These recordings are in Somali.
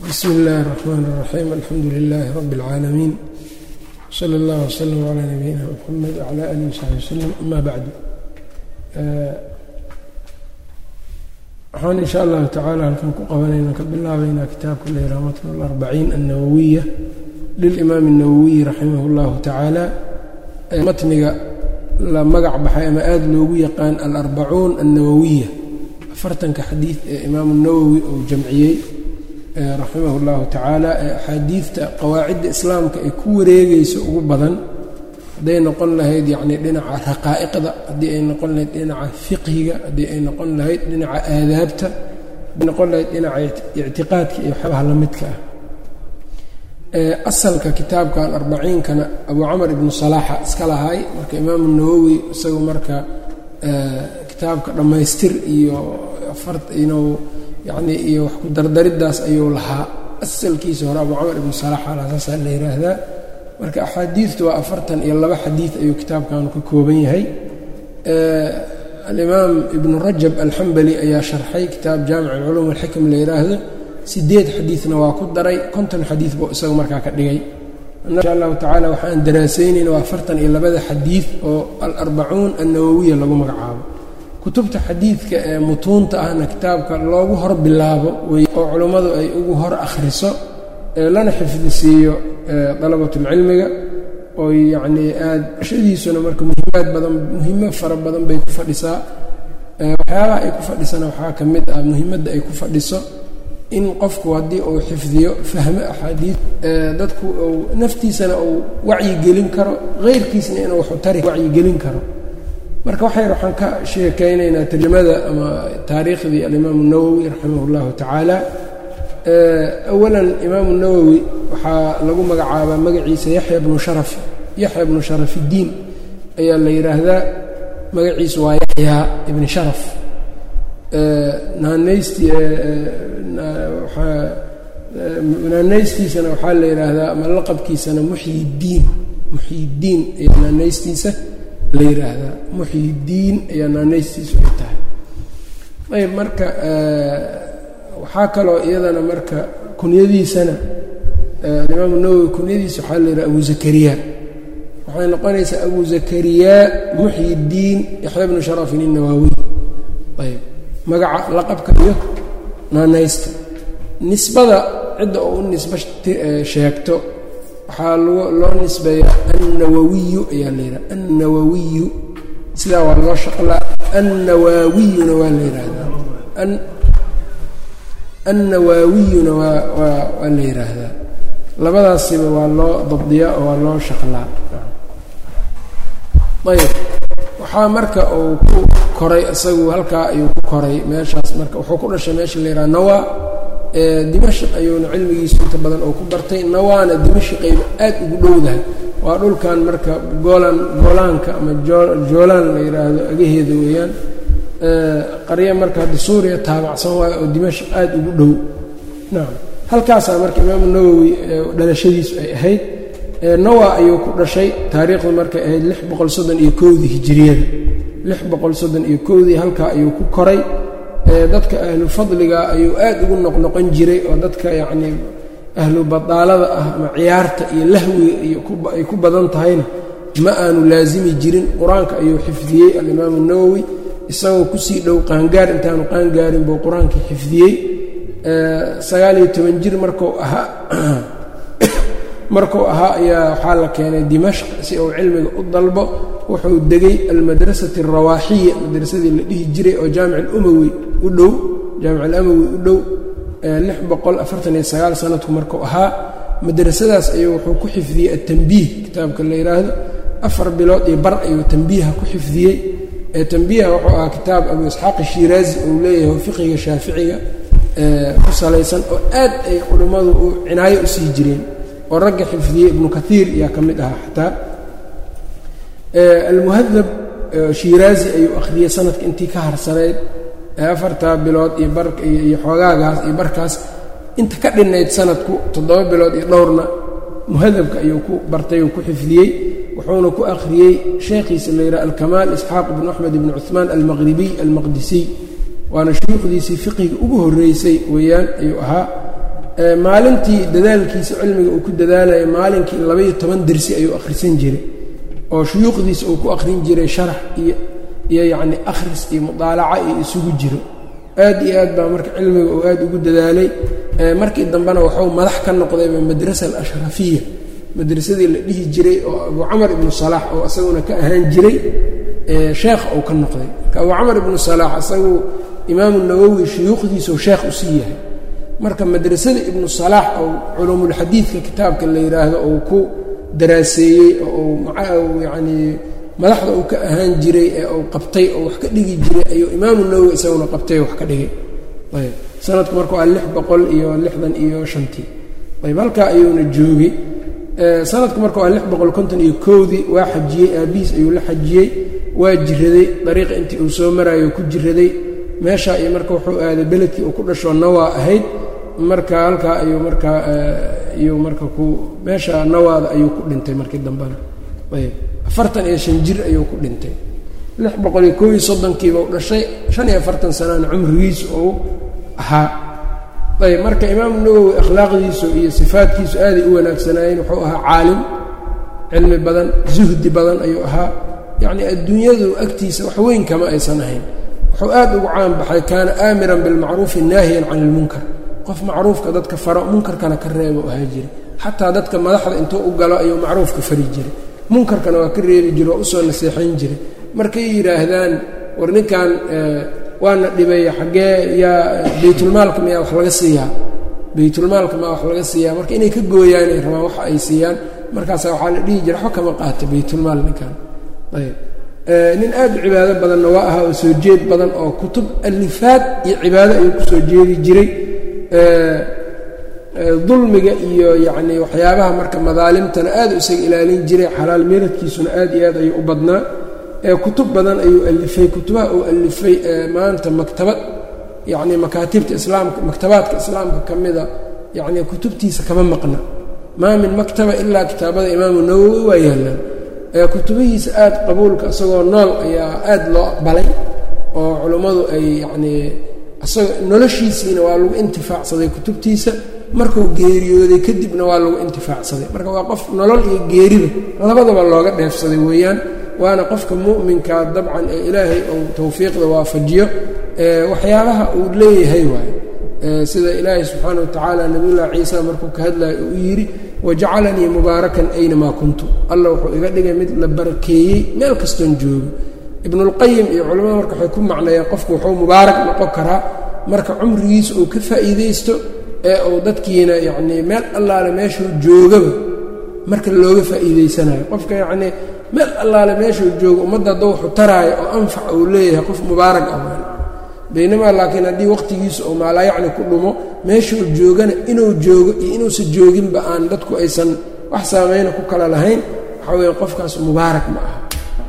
bsmi اllahi الرحmn الرaxيim alxamdu لilaahi rab اlcaalamiin slى اllah wslm عlى nabiyina mxamed wعlى alih وsaxbi wslm ama bacdu waxaan in sha allahu tacala halkan ku qabanayna ka bilaabaynaa kitaabka layraa matn اlarbaciin الnawawiya lilimaam الnawawiyi raximah اllahu tacaala matniga la magac baxay ama aada loogu yaqaan alarbacuun الnawawiya afartanka xadiid ee imaamu nawowi uu jamciyey raximah اllahu tacaala ee axaadiidta qawaacidda islaamka ay ku wareegayso ugu badan hadday noqon lahayd yacni dhinaca raqaa'iqda haddii ay noqon lahayd dhinaca fiqhiga haddii ay noqon lahayd dhinaca aadaabta hadday noqon lahayd dhinaca ictiqaadka iyo waxyaabaha la midka ah asalka kitaabkan arbaciinkana abu camar ibnu salaaxa iska lahay marka imaamu nawowi isagu marka kitaabka dhammaystir iyo inuu yacnii iyo wax ku dardariddaas ayuu lahaa asalkiisa hore abu camar ibnu salaaxa laha saasaa la yidhaahdaa marka axaadiidtu waa afartan iyo laba xadiid ayuu kitaabkanu ka kooban yahay alimaam ibnu rajab alxambali ayaa sharxay kitaab jaamic alculuum alxikam la yidhaahdo sideed xadiidna waa ku daray konton xadiid buu isaga markaa ka dhigay insha allahu tacaala waxaan daraasaynayna waa afartan iyo labada xadiid oo alarbacuun annawowiya lagu magacaabo kutubta xadiidka ee mutuunta ahna kitaabka loogu hor bilaabo wey oo culummadu ay ugu hor akhriso lana xifdisiiyo dalabatulcilmiga oy yacnii aad shadiisuna marka muhiimaad badan muhiimo fara badan bay ku fadhisaa waxyaabaha ay ku fadhisana waxaa ka mid ah muhiimadda ay ku fadhiso in qofku haddii uu xifdiyo fahmo axaadiid dadku uu naftiisana uu wacyigelin karo heyrkiisna inuu waxu tari wacyigelin karo marka waxayr waxaan ka sheekaynaynaa tarjamada ama taariikhdii alimaamu nawowi raximah اllahu tacaala awalan imaamu nawowi waxaa lagu magacaabaa magaciisa yaxya bnu sharaf yaxya bnu sharafiddiin ayaa la yidhaahdaa magaciisu waa yaxyaa ibni sharaf naanaystii naanaystiisana waxaa la yidhaahdaa ama laqabkiisana muxyiddiin muxyiddiin ayaa naanaystiisa la yidhaahdaa muxyiddiin ayaa naanaystiisu ay tahay ayb marka waxaa kaloo iyadana marka kunyadiisana alimaamu nawowi kunyadiisa waxaa la yidhaha abu zakariya waxay noqonaysaa abu zakariyaa muxyiddiin yaxya bnu sharafin innawaawiy ayb magaca laqabka iyo naanaysta nisbada cidda oo u nisbo sheegto waxaa loo nisbeeyaa annawawiyu ayaa la yidhaha annawawiyu sidaa waa loo shaqlaa annawaawiyuna waa la yidhaahdaa annawaawiyuna waa waa waa la yidhaahdaa labadaasiba waa loo dabdiyaa oo waa loo shaqlaa ayb waxaa marka uu ku koray isagu halkaa ayuu ku koray meeshaas marka wuxuu ku dhashay meesha la yidhaha nawa dimashq ayuuna cilmigiisu inta badan oo ku bartay nawaana dimashqayba aad ugu dhowdahay waa dhulkan marka goolan goolaanka ama joolaan la yidhaahdo agaheeda weeyaan qarya marka hadda suuriya taabacsan waayo oo dimashq aad ugu dhow nacam halkaasaa marka imaamu nawowi dhalashadiisu ay ahayd nawa ayuu ku dhashay taariikhdu markay ahayd lix boqol soddon iyo kowdii hijiriyada lix boqol soddon iyo kowdii halkaa ayuu ku koray dadka ahlu fadliga ayuu aad ugu noqnoqon jiray oo dadka yacnii ahlu badaalada ah ama ciyaarta iyo lahwiga iyo ay ku badan tahayna ma aanu laasimi jirin qur-aanka ayuu xifdiyey alimaamu nawowi isagoo kusii dhow qaangaar intaanu qaangaarin buu qur-aankii xifdiyey sagaal iyo toban jir markuu ahaa markuu ahaa ayaa waxaa la keenay dimashq si uu cilmiga u dalbo wuxuu degay almadrasati alrawaaxiya madrasadii la dhihi jiray oo jaamic alumawi u dhow jaamic alamawi u dhow lix boqol afartan iyo sagaal sanadku markuu ahaa madrasadaas ayuu wuxuu ku xifdiyey atambiih kitaabka la yidhaahdo afar bilood iyo bar ayuu tambiiha ku xifdiyey tambiiha wuxuu ahaa kitaab abu isxaaq shiiraazi uu leeyahay fiqiga shaaficiga ku salaysan oo aad ay culimmadu u cinaayo u sii jireen oo ragga xifdiyey ibnu kaiir ayaa ka mid ahaa xataa almuhadab shiiraazi ayuu akhriyey sanadka intii ka harsanayd afartaa bilood iyo iyo xoogaagaas iyo barkaas inta ka dhinayd sanadku toddoba bilood iyo dhowrna muhadabka ayuu ku bartay uu ku xifdiyey wuxuuna ku akhriyey sheekhiisa la yidhaha alkamaal isxaaq ibnu axmed ibnu cuhmaan almaqribiy almaqdisiy waana shuyuukhdiisii fiqiga ugu horreysay weeyaan ayuu ahaa maalintii dadaalkiisa cilmiga uu ku dadaalaya maalinkii labaiyo toban dersi ayuu akhrisan jiray oo shuyuuqdiisa uu ku akhrin jiray sharax iyo iyo yacni akhris iyo mudaalaca iyo isugu jiro aad iyo aad baa marka cilmiga uu aad ugu dadaalay markii dambena waxuu madax ka noqdayba madrasa alashrafiya madrasadii la dhihi jiray oo abu camar ibnu salaax oo isaguna ka ahaan jiray sheekh uu ka noqday marka abu camar ibnu salaax isagu imaamu nawowi shuyuukhdiisau sheekh usii yahay marka madrasada ibnu salaax oo culuumulxadiidka kitaabka la yidhaahdo uu ku daraaseeyey oo uu yacnii madaxda uu ka ahaan jiray ee uu qabtay oo wax ka dhigi jiray ayuu imaamu nawowi isaguna qabtay oo wax ka dhigay ayb sanadku marka waa lix boqol iyo lixdan iyo shantii ayb halkaa ayuuna joogay sanadku marka waa lix boqol konton iyo kowdii waa xajiyey aabihiis ayuu la xajiyey waa jiraday dariiqa intii uu soo maraayo ku jiraday meeshaa iyo marka wuxuu aaday beledkii uu ku dhashoo nawaa ahayd marka halkaa ayuu markaa iyuu marka ku meesha nawaada ayuu ku dhintay markii dambena ayb afartan iyo shan jir ayuu ku dhintay lix boqol iyo koob iyo soddonkiiba u dhashay shan iyo afartan sanana cumrigiisu uu ahaa ayb marka imaamu nawowi akhlaaqdiisu iyo sifaadkiisu aaday u wanaagsanaayeen wuxuu ahaa caalim cilmi badan zuhdi badan ayuu ahaa yacnii adduunyadu agtiisa wax weyn kama aysan ahayn wuxuu aad ugu caan baxay kaana aamiran bilmacruufi naahiyan can ilmunkar qof macruufka dadka faro munkarkana ka reebo ahaa jira xataa dadka madaxda intuu u galo ayuu macruufka fari jiray munkarkana waa ka reebi jira waa usoo naseexayn jiray markay yidhaahdaan war ninkan waana dhibay xaggee yaa baytulmaalka miyaa wax laga siiyaa baytulmaalka maa wax laga siiyaa marka inay ka gooyaanay rabaan waxa ay siiyaan markaasa waxaa la dhihi jira waxba kama qaata baytulmaal ninkan ayb nin aad u cibaado badanna waa ahaa oo soo jeed badan oo kutub alifaad iyo cibaado ayuu ku soo jeedi jiray dulmiga iyo yacnii waxyaabaha marka madaalimtana aad u isaga ilaalin jiray xalaal meeradkiisuna aad iyo aad ayuu u badnaa kutub badan ayuu alifay kutubaha uu alifay maanta maktabad yacnii makaatibta islaamka maktabaadka islaamka ka mida yacnii kutubtiisa kama maqna maa min maktaba ilaa kitaabada imaamu nawowi waa yaallaan kutubihiisa aad qabuulka isagoo nool ayaa aad loo aqbalay oo culummadu ay yacnii isaga noloshiisiina waa lagu intifaacsaday kutubtiisa markuu geeriyooday kadibna waa lagu intifaacsaday marka waa qof nolol iyo geeriba labadaba looga dheefsaday weeyaan waana qofka mu'minkaa dabcan ee ilaahay uu towfiiqda waafajiyo waxyaabaha uu leeyahay waaye sida ilaahay subxaana wa tacaala nabiyullahi ciisa markuu ka hadlayo uu yidhi wajacalanii mubaarakan aynamaa kuntu alla wuxuu iga dhigay mid la barakeeyey meel kastoon joogo ibnulqayim iyo culimmada marka waxay ku macneeyeen qofku wuxuu mubaarak noqon karaa marka cumrigiisa uu ka faa'iidaysto ee uu dadkiina yacnii meel allaale meeshuu joogaba marka looga faa'iidaysanayo qofka yacnii meel allaale meeshuu joogo ummadda hadda wuxuu taraayo oo anfac uu leeyahay qof mubaarak ah baynamaa laakiin haddii waqtigiisa oo maalaayacni ku dhumo meeshuu joogana inuu joogo iyo inuusan jooginba aan dadku aysan wax saameyna ku kala lahayn waxaa weeye qofkaas mubaarak ma aha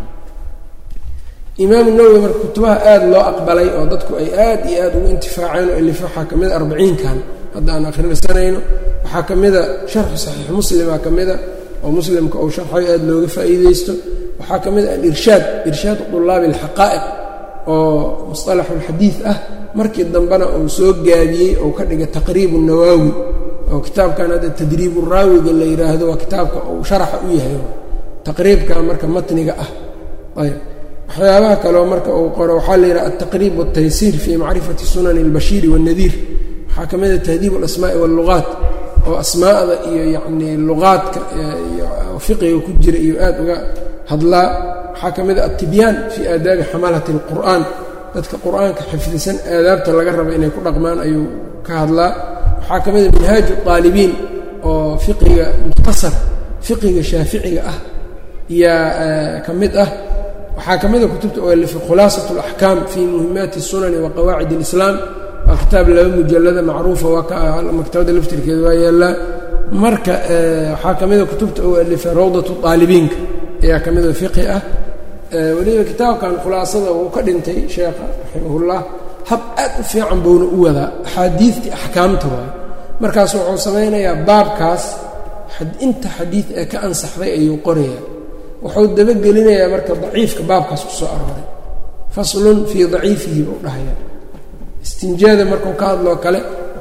imaamu nawowi marka kutubaha aad loo aqbalay oo dadku ay aad iyo aad ugu intifaaceen oo alif waxaa ka mida arbaciinkan hadda aan akhrisanayno waxaa ka mida sharxu saxiix muslima ka mida oo muslimka uu sharxayo aad looga faa'iidaysto waxaa ka mid ah alirshaad irshaadu طulaabi اlxaqaa'iq oo musطalaxulxadiid ah markii dambena uu soo gaabiyey ou ka dhigay taqriibu nawaawi oo kitaabkan hadda tadriibu raawiga la yidhaahdo waa kitaabka uu sharaxa u yahay taqriibka marka matniga ah ayb waxyaabaha kaleo marka uu qoro waxaa la yidhaha altaqriib wاltaysiir fii macrifati sunani اlbashiiri wالnadiir waxaa ka mid a tahdiib alasmaa'i wاllugaat oo asmaa'da iyo yacnii luqaadka fiqiga ku jira iyo aad uga hadlaa waxaa ka mid a altibyaan fii aadaabi xamalati اlqur'aan dadka qur'aanka xifdisan aadaabta laga raba inay ku dhaqmaan ayuu ka hadlaa waxaa ka mid a minhaaju اaalibiin oo fiqiga mukhtasar fiqiga shaaficiga ah yaa ka mid ah waxaa ka mida kutubta oo alifay khulaasat اlaxkaam fii muhimaati الsunani wa qawaacid اlislaam waa kitaab laba mujallada macruufa waa ka maktabadda laftirkeeda waa yaallaa marka waxaa ka mida kutubta oo alifay rawdatu aalibiinka ayaa ka mida fiqi ah weliba kitaabkan khulaasada uu ka dhintay sheekha raximahullah hab aad u fiican buuna u wadaa axaadiidtii axkaamta waay markaas wuxuu samaynayaa baabkaas inta xadiid ee ka ansaxday ayuu qorayaa wuxuu dabagelinayaa marka daciifka baabkaas ku soo arooray faslun fii daciifihi buu dhahayaa istinjaada markuu ka hadloo kale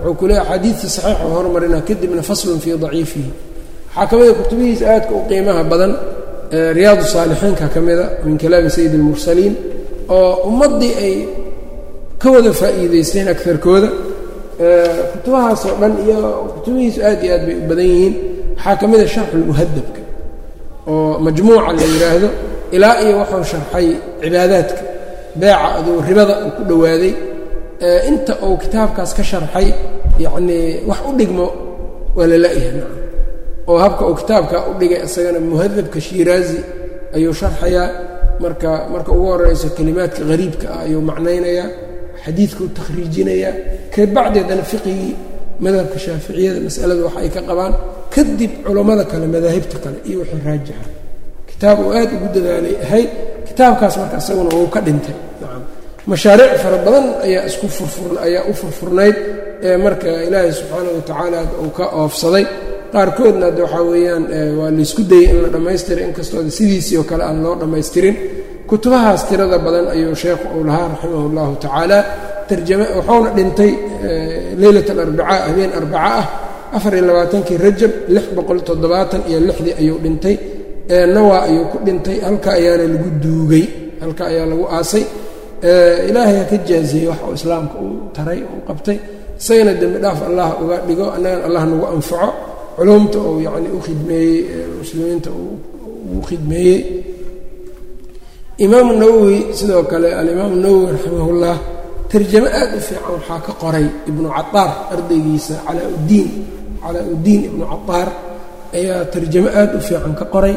wuxuu ku leeya axaadiidta saxiixa hormarinaa kadibna faslun fii daciifihi waxaa ka mida kutubihiisa aadka u qiimaha badan riyaadu saalixiinka ka mida min kalaami sayid اlmursaliin oo ummaddii ay ka wada faa'iidaysteen agarkooda kutubahaasoo dhan iyo kutubihiisu aad iyo aad bay u badan yihiin waxaa ka mida sharxulmuhadabka oo majmuuca la yidhaahdo ilaa iyo wuxuu sharxay cibaadaadka beeca aduu ribada uu ku dhowaaday inta uu kitaabkaas ka sharxay yacnii wax u dhigmo waa la la'yahay nacam oo habka uu kitaabka u dhigay isagana muhadabka shiiraazi ayuu sharxayaa marka marka ugu horeyso kelimaadka hariibka ah ayuu macnaynayaa xadiidkuu takhriijinayaa ka bacdeedana fiqigii madhabka shaaficiyada masalada wax ay ka qabaan kadib culammada kale madaahibta kale iyo wixii raajixa kitaab uu aad ugu dadaalay ahayd kitaabkaas marka isaguna wuu ka dhintay nacam mashaariic fara badan ayaa isku furfur ayaa u furfurnayd ee marka ilaahay subxaanahu watacaala uu ka oofsaday qaarkoodna de waxaa weeyaan waa laysku dayey in la dhammaystiray inkastoo sidiisii oo kale aan loo dhammaystirin kutubahaas tirada badan ayuu sheekhu uu lahaa raximah اllahu tacaala tarjame wuxuuna dhintay leylat alarbacaa habeen arbaca ah afar iyo labaatankii rajab lix boqol toddobaatan iyo lixdii ayuu dhintay nawa ayuu ku dhintay halka ayaana lagu duugay halka ayaa lagu aasay ilaahay ha ka jaaziyey wax uu islaamka uu taray uu qabtay isagana dembi dhaaf allah uga dhigo annagana allah nagu anfaco culumta uu yacni u khidmeeyey muslimiinta uu khidmeeyey imaamu nawowi sidoo kale alimaamu nawowi raximahullah tarjamo aad u fiican waxaa ka qoray ibnu cataar ardaygiisa calaa-uddiin calaa-uddiin ibnu cataar ayaa tarjamo aad u fiican ka qoray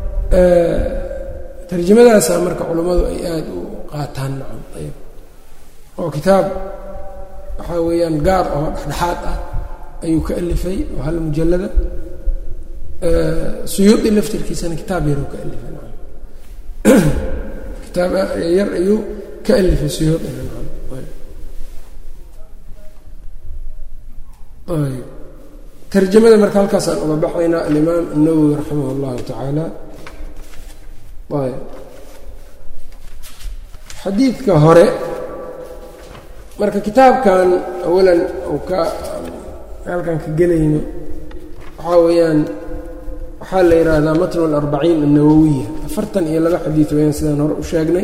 tarjamadaasaa marka culummadu ay aada u qaataan nacam ayb oo kitaab waxaa weeyaan gaar oo dhexdhexaad ah ayuu ka alifay oo hal mujallada suyuudi laftirkiisana kitaab yaruu ka alifay nacam kitaab yar ayuu ka alifay suyuudina nacam ayb tarjamada marka halkaasaan uga baxaynaa alimaam الnawowi raximah اllahu tacaala ayb xadiidka hore marka kitaabkan awalan uu ka halkan ka gelayno waxaa weeyaan waxaa la yidhaahdaa matnu alarbaciin annawowiya afartan iyo laba xadiid weyaan sidaan hore u sheegnay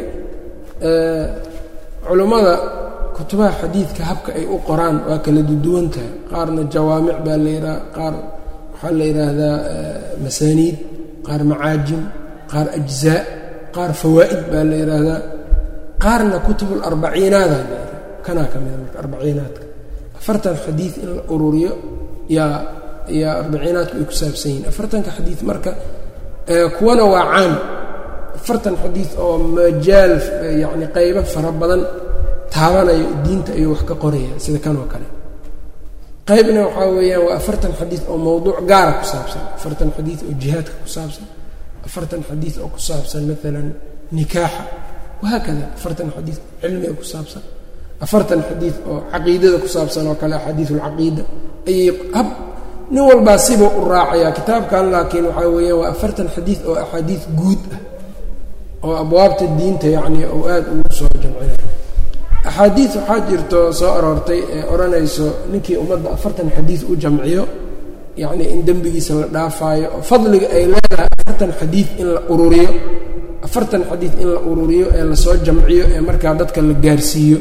culummada kutubaha xadiidka habka ay u qoraan waa kala duduwan tahay qaarna jawaamic baa la yidhaha qaar waxaa la yidhaahdaa masaaniid qaar macaajim qaar ajzaa qaar fawaa'id baa la yidhaahdaa qaarna kutubularbaciinaada la yidhaha kanaa ka mida marka arbaciinaadka afartan xadiid in la ururiyo yaa yaa arbaciinaadku ay ku saabsan yihiin afartanka xadiid marka kuwana waa caam afartan xadiid oo majaal yacni qaybo fara badan taabanayo diinta ayuu wax ka qoraya sida kan oo kale qaybna waxaa weeyaan waa afartan xadiid oo mowduuc gaara ku saabsan afartan xadiid oo jihaadka ku saabsan afartan xadiid oo ku saabsan maalan nikaaxa wahaakada afartan xadiid oo cilmiga ku saabsan afartan xadiid oo caqiidada ku saabsan oo kale axaadiid ulcaqiida ayay hab nin walbaa sibuu u raacayaa kitaabkan laakiin waxaa weeyaan waa afartan xadiid oo axaadiid guud ah oo abwaabta diinta yacni oo aada ugu soo jamcinay axaadiid waxaa jirto soo aroortay ee odhanayso ninkii ummadda afartan xadiid u jamciyo yacnii in dembigiisa la dhaafaayo oo fadliga ay leedahay afartan xadiid in la ururiyo afartan xadiid in la ururiyo ee lasoo jamciyo ee markaa dadka la gaarsiiyo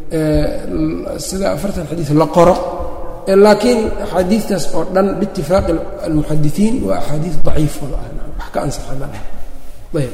sida afartan xadiid la qoro laakiin axaadiidtaas oo dhan biitifaaqi almuxadisiin waa axaadiid daciif wada ah wax ka ansaxa ma laha ayb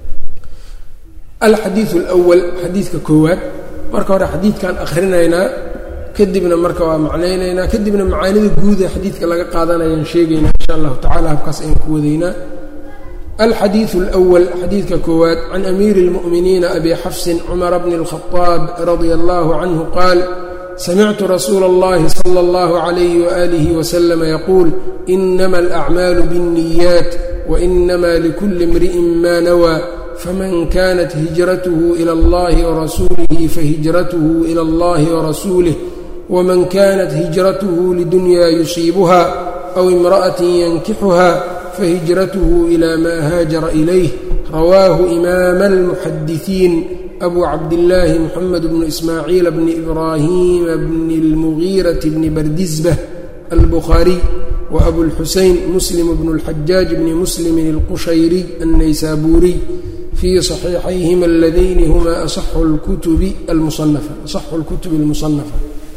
alxadiidu alwal xadiidka koowaad marka hore xadiidkan akhrinaynaa kadibna marka waa macnaynaynaa kadibna macaanida guud ee xadiidka laga qaadanayaan sheegaynaa insha allahu tacala habkaas ayaan ku wadaynaa alxadiiث اlأwl xadiidka koowaad can amiiri اlmuؤminiina abi xafsin cumara bni الkhaطaab radia اllah canhu qaal samictu rasuula اllahi salى اllah عalayh walih wslm yaquul inama alأcmaalu bالniyaat wainama likuli اmriئin ma nawى faman kanat hijrathu ilى اllahi wrasuulihi fahijrathu ilى اllahi wrasuulih wman kanat hijrathu lidunya yusiibuha aw imraأaة yankixuha fahijrathu ilى ma haajara ilayh rawaahu imaama almuxadisiin abu cabdillaahi moxamed bnu ismaaciila bni ibraahiima bni اlmugiirati bni bardisbah albukhaariy wa abulxusein muslim bnu اlxajaaj bni muslimin اlqushayriy الnaysaabuuriy fii صaxiixayhima aladayni huma asaxu اlkutubi almusanafa asaxu اlkutubi اlmusanafa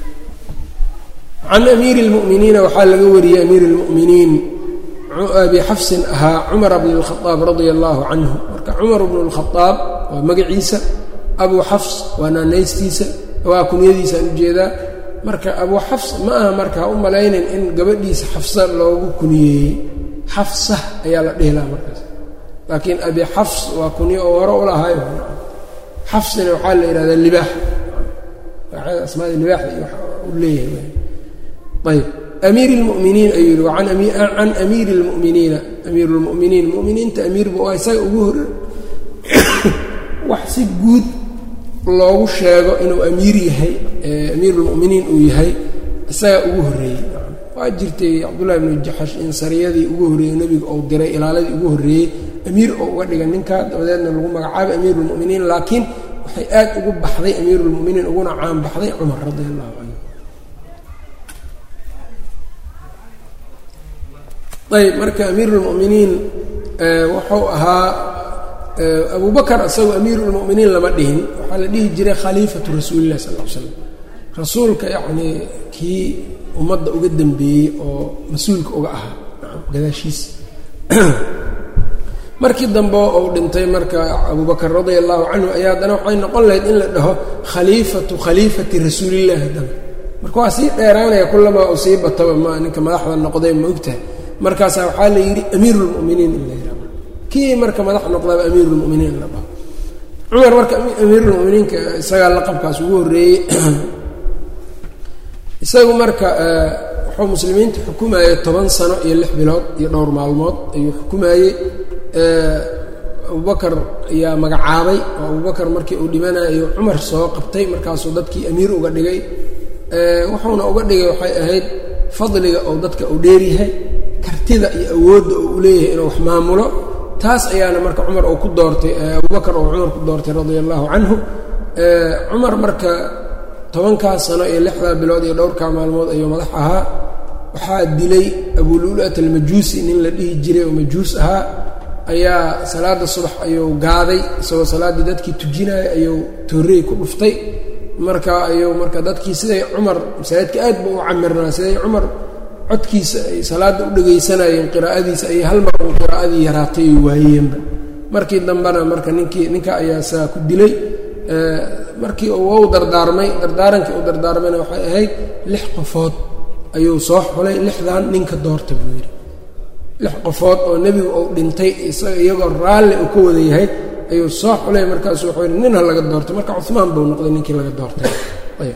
can amiiri اlmu'miniina waxaa laga wariyey amiir اlmu'miniin abi xafsin ahaa cumar bn اlkhaaab radia allahu canhu marka cumar bnu اlkhaaab waa magaciisa abu xafs waa naanaystiisa waa kunyadiisaan ujeedaa marka abu xafs ma aha markaa u malaynin in gabadhiisa xafsa loogu kuniyeeyey xafsa ayaa la dhihi lahaa markaas laakiin abi xafs waa kunyo oo hore u lahaay xafsina waxaa la yidhahdaa libaax asmaada libaaxda iyo u leeyahay ayb amiir اlmuminiin ayuu yihi can amiiri اlmuminiina amiir اlmuminiin muminiinta amiirba waa isaga ugu hor wax si guud loogu sheego inuu amiir yahay amiir اlmuminiin uu yahay isagaa ugu horreeyey waa jirtay cabdullahi bnu jaxash in sariyadii ugu horreeyey nebiga ou diray ilaaladii ugu horreeyey amiir oo uga dhiga ninka dabadeedna lagu magacaabay amiir اlmuminiin laakiin waxay aad ugu baxday amiir اlmuminiin uguna caan baxday cumar radi allahu canhu ayb marka amiir اlmuminiin wuxuu ahaa abu bakr isagoo amiir اlmuminiin lama dhihin waxaa la dhihi jiray khaliifatu rasuuli lah sal l slam rasuulka yacnii kii ummadda uga dembeeyey oo mas-uulka uga ahaa gadaashiisa markii dambe uu dhintay marka abu bakr radia allahu canhu ayaa haddana waxay noqon lahayd in la dhaho khaliifatu khaliifati rasuulillahi haddana marka waa sii dheeraanaya kulamaa uu sii bataba ma ninka madaxda noqday ma ogtahay markaasaa waxaa la yidhi amiir اlmuminiin in la yidhahdo kii marka madax noqdaba amiir اlmuminiin in la dhaho cumar marka amiir اlmuminiinka isagaa laqabkaas ugu horreeyey isagu marka wuxuu muslimiinta xukumayey toban sano iyo lix bilood iyo dhowr maalmood ayuu xukumayey abubakar ayaa magacaabay oo abubakar markii uu dhimanayo cumar soo qabtay markaasuu dadkii amiir uga dhigay wuxuuna uga dhigay waxay ahayd fadliga oo dadka uu dheeryahay kartida iyo awoodda oo u leeyahay inuu wax maamulo taas ayaana marka cumar uu ku doortay abubakar oo cumar ku doortay radia allahu canhu cumar marka tobankaas sano iyo lixdaa bilood iyo dhowrkaa maalmood ayuu madax ahaa waxaa dilay abululat almajuusi nin la dhihi jiray oo majuus ahaa ayaa salaada subax ayuu gaaday isagoo salaaddii dadkii tujinaya ayuu toorey ku dhuftay marka ayuu marka dadkii siday cumar masaajidka aad ba u camirnaa siday cumar codkiisa ay salaadda u dhegaysanayeen qiraa'adiisa ayay hal mar uun qiraa'adii yaraatay ay waayeenba markii dambena marka ninkii ninka ayaa saa ku dilay markii uu dardaarmay dardaarankii uu dardaarmayna waxay ahayd lix qofood ayuu soo xulay lixdan ninka doorta buu yidhi lix qofood oo nebigu uu dhintay isaga iyagoo raalli uu ka wada yahay ayuu soo xulay markaasu wuxuu yidhi nin ha laga doortay marka cumaan buu noqday ninkii laga doortay ayb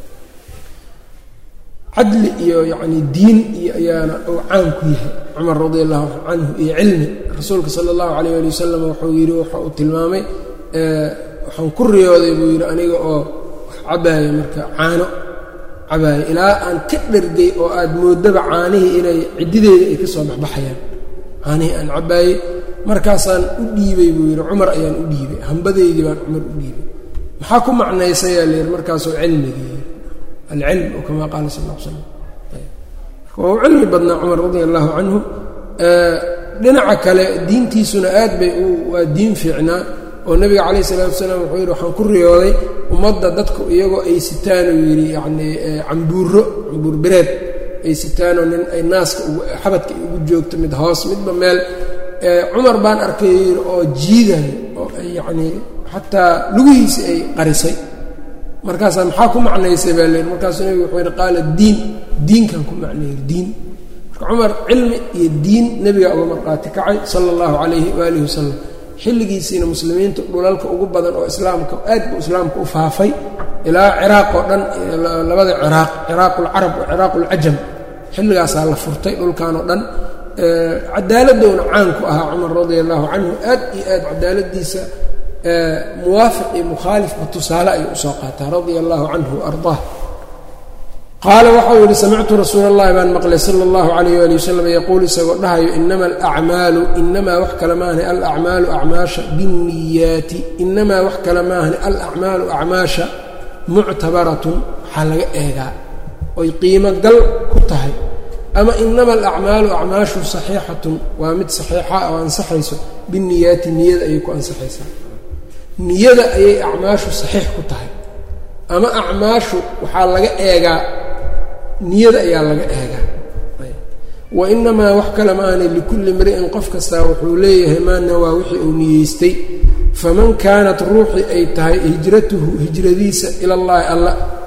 cadli iyo yacni diin iyo ayaana uu caan ku yahay cumar radi allahu canhu iyo cilmi rasuulka sala allahu calayh ali wasalam wuxuu yidhi waxa uu tilmaamay waxaan ku riyooday buu yidhi aniga oo wax cabaaya marka caano cabaaya ilaa aan ka dhergay oo aad moodaba caanihii inay ciddideeda ay ka soo baxbaxayaan caanihii aan cabaayey markaasaan u dhiibay buu yidhi cumar ayaan u dhiibay hambadeydii baan cumar u dhiibay maxaa ku macnaysayaa la yidhi markaasuu cilmigii alcilm oo kamaa qaala sal l slam waa u cilmi badnaa cumar radia allahu canhu dhinaca kale diintiisuna aad bay waa diin fiicnaa oo nebiga calayh isalaatu wasalaam wuxuu yidhi waxaan ku riyooday ummadda dadku iyagoo ay sitaan uu yidhi yacnii cambuuro cambuur bereed ay sitaanoo nin ay naaska xabadka ugu joogto mid hoos midba meel cumar baan arkay yidhi oo jiidayo oo ay yacnii xataa lugihiisi ay qarisay markaasaa maxaa ku macnaysay baa leyihi markaasuu nebigu wuxuu yidhi qaala diin diinkan ku macneeyey diin marka cumar cilmi iyo diin nebigaa uga marqaati kacay sala allahu calayhi waalihi wasalam xilligiisiina muslimiinta dhulalka ugu badan oo islaamka aad buu islaamka u faafay ilaa ciraaq oo dhan labada ciraaq ciraaqulcarab wa ciraaqulcajam xilligaasaa la furtay dhulkan oo dhan cadaaladowna caan ku ahaa cumar radia allahu canhu aad iyo aad cadaaladiisa muwaafiq iyo mukhaalifba tusaale ayuu usoo qaataa radia allahu canhu wa ardaah qaala waxau yidhi samictu rasuula اllahi baan maqlay sala اllahu alayh ali wasalam yaquul isagoo dhahayo inama alacmaalu inamaa wax kale maahne alacmaalu acmaasha binniyaati inamaa wax kale maahne alacmaalu acmaasha muctabaratun waxaa laga eegaa oy qiimo gal ku tahay ama inama alacmaalu acmaashu saxiixatun waa mid saxiixa oo ansaxayso binniyaati niyada ayay ku ansaxaysaa niyada ayay acmaashu saxiix ku tahay ama acmaashu waxaa laga eegaa niyada ayaa laga eegaa wa inamaa wax kale maana likulli mri'in qof kastaa wuxuu leeyahay maa nawaa wixii uu niyeystay faman kaanat ruuxii ay tahay hijratuhu hijradiisa ila llaahi alla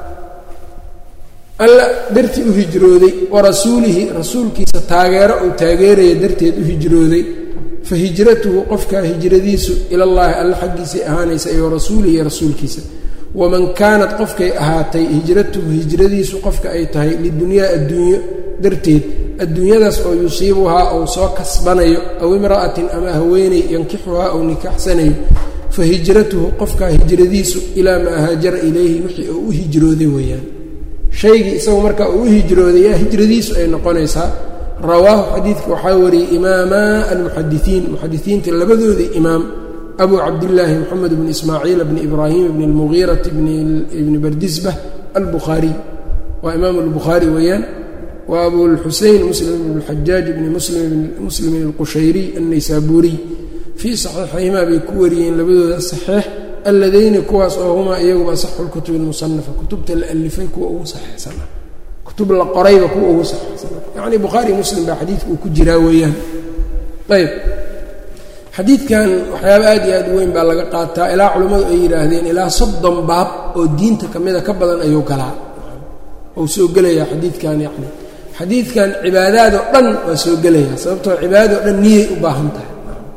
alla dartii u hijrooday wa rasuulihi rasuulkiisa taageero uu taageeraya darteed u hijrooday fa hijratuhu qofkaa hijradiisu ilallaahi alla xaggiisay ahaanaysa iyo rasuulihi rasuulkiisa waman kaanat qofkay ahaatay hijratuhu hijradiisu qofka ay tahay lidunyaa adduunyo darteed adduunyadaas oo yusiibuhaa ou soo kasbanayo aw imra'atin ama haweeney yankixuhaa ou nikaxsanayo fa hijratuhu qofkaa hijradiisu ilaa maa haajara ilayhi wixii uu u hijrooday weeyaan shaygii isagu markaa uu u hijrooday yaa hijradiisu ay noqonaysaa rawaahu xadiidka waxaa wariyey imaamaa almuxadisiin muxadisiinta labadoodii imaam abu cabdillaahi moxamed bni ismaaciil bni ibraahim bni almugiirati bni bardisbah albukhaariy waa imaam albukhaari weeyaan wa abulxusein muslim bn xajaaj bni muslimin alqushayriy annaysaabuuriy fii saxiixayhimaa bay ku wariyeen labadooda saxiix alladayni kuwaas oo humaa iyaguba asaxu lkutubi almusanafa kutubta la alifay kuwa ugu saxiixsana kutub la qorayba kuwa ugu saxiixsana yacni bukhaari muslim baa xadiidka uu ku jiraa weeyaan ayb xadiidkan waxyaaba aad iyo aad u weyn baa laga qaataa ilaa culimmadu ay yidhaahdeen ilaa soddon baab oo diinta ka mida ka badan ayuu galaa ou soo gelayaa xadiidkan yacni xadiidkan cibaadaadoo dhan waa soo gelayaa sababtoo cibaadadoo dhan niyay u baahan tahay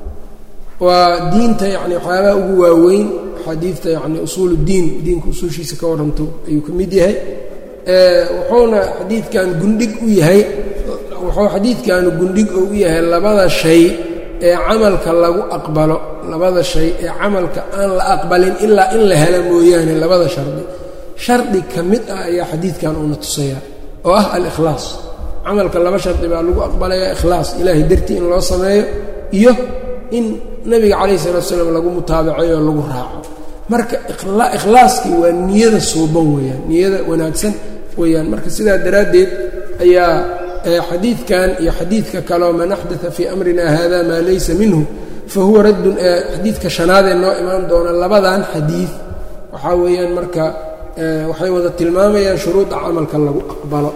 waa diinta yacni waxyaabaha ugu waaweyn xadiidta yacni usuul uddiin diinka usuushiisa ka waranto ayuu ka mid yahay wuxuuna xadiidkan gundhig u yahay wuxuu xadiidkanu gundhig oo u yahay labada shay ee camalka lagu aqbalo labada shay ee camalka aan la aqbalin ilaa in la helo mooyaane labada shardi shardi ka mid ah ayaa xadiidkan uuna tusayaa oo ah al-ikhlaas camalka laba shardi baa lagu aqbalayaa ikhlaas ilaahay dartii in loo sameeyo iyo in nabiga calayhi salatu slam lagu mutaabaceeyo oo lagu raaco marka ikhlaaskii waa niyada suuban weeyaan niyada wanaagsan weeyaan marka sidaa daraaddeed ayaa xadiidkan iyo xadiidka kaleo man axdaa fii amrina hada maa laysa minhu fa huwa raddun xadiidka shanaadee noo imaan doona labadan xadiid waxaa weeyaan marka waxay wada tilmaamayaan shuruuda camalka lagu aqbalo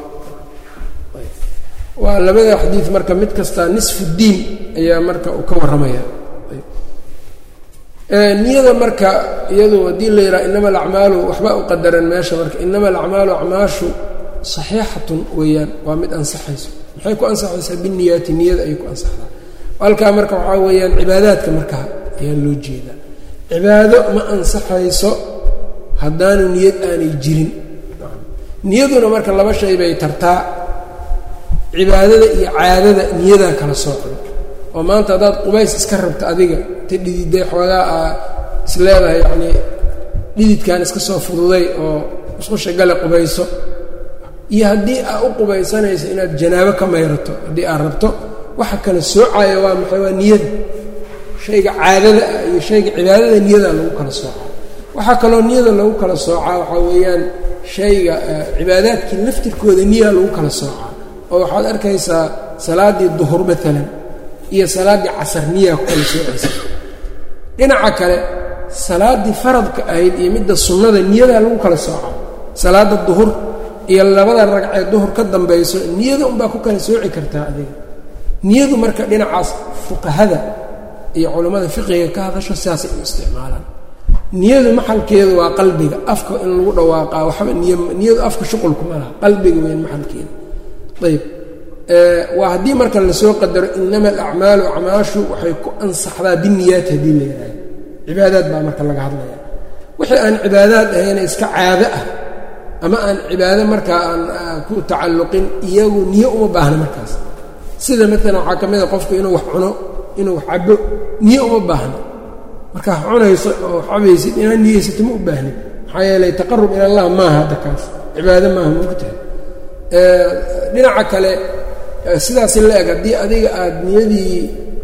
waa labada xadiid marka mid kastaa nisfu diin ayaa marka uu ka warramaya niyada marka iyadu haddii la yidhaha inama alacmaalu waxba u qadaran meesha marka inama alacmaalu acmaashu saxiixatun weeyaan waa mid ansaxayso maxay ku ansaxaysaa biniyaati niyada ayay ku ansaxdaa halkaa marka waxaa weeyaan cibaadaadka markaa ayaa loo jeedaa cibaado ma ansaxayso haddaanu niyad aanay jirin niyaduna marka laba shay bay tartaa cibaadada iyo caadada niyadaa kala soocda oo maanta haddaad qubays iska rabto adiga ta dhididday xoogaa aa is leedahay yacnii dhididkan iska soo fududay oo musqusha gale qubayso iyo haddii aad u qubaysanayso inaad janaabo ka mayrato haddii aad rabto waxa kala soocaya waa maxay waa niyada shayga caadada ah iyo shayga cibaadada niyadaa lagu kala soocaa waxaa kaloo niyada lagu kala soocaa waxaa weeyaan shayga cibaadaadkii laftirkooda niyaa lagu kala soocaa oo waxaad arkaysaa salaaddii duhur maalan iyo salaaddii casar niyaa ku kala soocaysa dhinaca kale salaaddii faradka ahayd iyo midda sunnada niyadaa lagu kala soocaa salaadda duhur iyo labada ragcee duhur ka dambayso niyada unbaa ku kala sooci kartaa adiga niyadu marka dhinacaas fuqahada iyo culammada fiqiga ka hadasho sidaasay u isticmaalaan niyadu maxalkeedu waa qalbiga afka in lagu dhawaaqaa waxba niy niyadu afka shuqulkuma laha qalbiga weyn maxalkeeda ayb waa haddii marka lasoo qadaro inama alacmaalu acmaashu waxay ku ansaxdaa biniyaat haddii la yidhaaho cibaadaad baa marka laga hadlaya wixii aan cibaadaad ahayna iska caado ah ama aan cibaado markaa aan ku tacalluqin iyagu niyo uma baahna markaas sida maalan waxaa ka mid a qofku inuu wax cuno inuu wax cabo niyo uma baahna markaa cunayso oo cabaysid inaad niyeysato ma u baahnin maxaa yeelay taqarub ila allah maaha hadda kaas cibaado maaha mogtahay dhinaca kale sidaasi la eg haddii adiga aada niyadii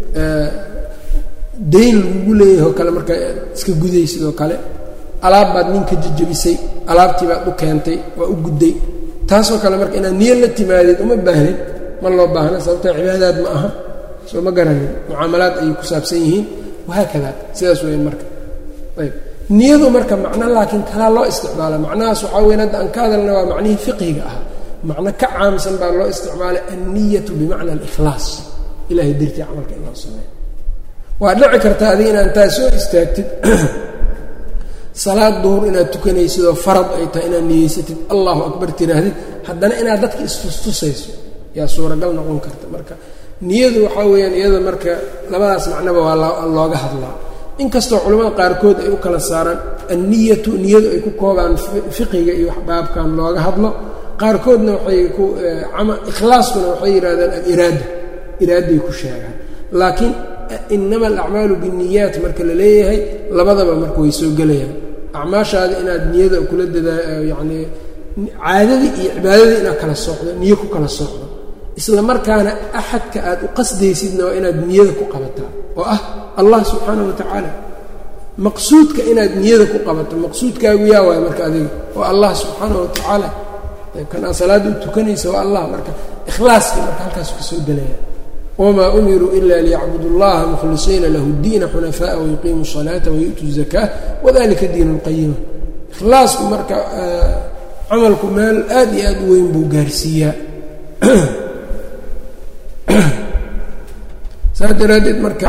dayn lagugu leeyahay oo kale markaa iska guday sidoo kale alaab baad ninka jejebisay alaabtii baad u keentay waa u gudday taasoo kale marka inaad niyo la timaadid uma baahnin ma loo baahna sababtoo cibaadaad ma aha soo ma garanin mucaamalaad ayay ku saabsan yihiin wahaakada sidaas weya marka ayb niyadu marka macno laakiin kalaa loo isticmaala macnahaas waxaa weyn hadda aan ka hadalna waa macnihii fiqiga ah macno ka caamsan baa loo isticmaalay anniyatu bimacna alikhlaas ilahay dartii camalka in loo sameeyo waa dhici karta adiga inaan taa soo istaagtid salaad duhur inaad tukanaysid oo farad ay tahay inaad niyeysatid allahu akbar tiraahdid haddana inaad dadka istustusayso yaa suuragal noqon karta marka niyadu waxaa weeyaan iyada marka labadaas macnoba waa looga hadlaa inkastoo culimmada qaarkood ay u kala saaraan anniyatu niyadu ay ku koobaan fiqiga iyo waxbaabkan looga hadlo qaarkoodna waxay ku ikhlaaskuna waxay yidhahdaan aliraada iraaday ku sheegaan laakiin inama alacmaalu binniyaat marka la leeyahay labadaba marka way soo gelayaan acmaashaada inaad niyada kula dadaa yacnii caadadii iyo cibaadadii inaad kala socdo niyo ku kala socdo isla markaana axadka aad u qasdaysidna waa inaad niyada ku qabataa oo ah allah subxaana wa tacaala maqsuudka inaad niyada ku qabato maqsuudkaagu yaa waay marka adiga waa allah subxaana wa tacaala kan aad salaadda u tukanaysa waa allah marka ikhlaaskii marka halkaas ka soo gelaya wmaa umiruu ila liyacbudu اllaha mukhlisiina lahu اdiina xunafaءa wayuqiimu الصalaata wayu'tuu الzakaa wadalika diin اlqayima ikhlaasku marka camalku meel aad iyo aad u weyn buu gaarsiiyaa saas daraaddeed marka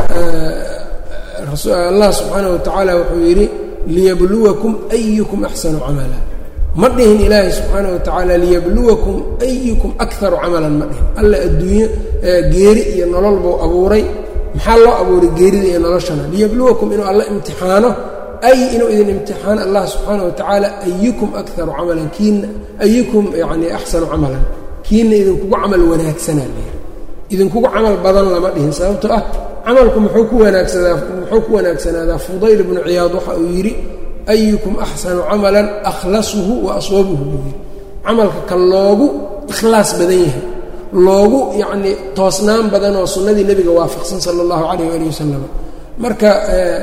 allah subxaanaه watacaala wuxuu yidhi liyabluwakum ayukum axsanu camala ma dhihin ilaahay subxaanaه watacaala liyabluwakum ayukum akaru camalan ma dhihin alla adduunyo geeri iyo nolol buu abuuray maxaa loo abuuray geerida iyo noloshana liyabluwakum inuu alla imtixaano ay inuu idin imtixaano allah subxaana wa tacaala ayukum akaru camalan kiina ayukum yani axsanu camalan kiina idinkugu camal wanaagsanaa leeyahay idinkugu camal badan lama dhihin sababtoo ah camalku muxuu ku wanaagsadaa muxuu ku wanaagsanaadaa fudayl bnu ciyaad waxa uu yidhi ayukum axsanu camalan akhlasuhu wa aswabuhu buu yidhi camalka ka loogu ikhlaas badan yahay loogu yacnii toosnaan badan oo sunnadii nebiga waafaqsan sala allahu calayh waali wasalam marka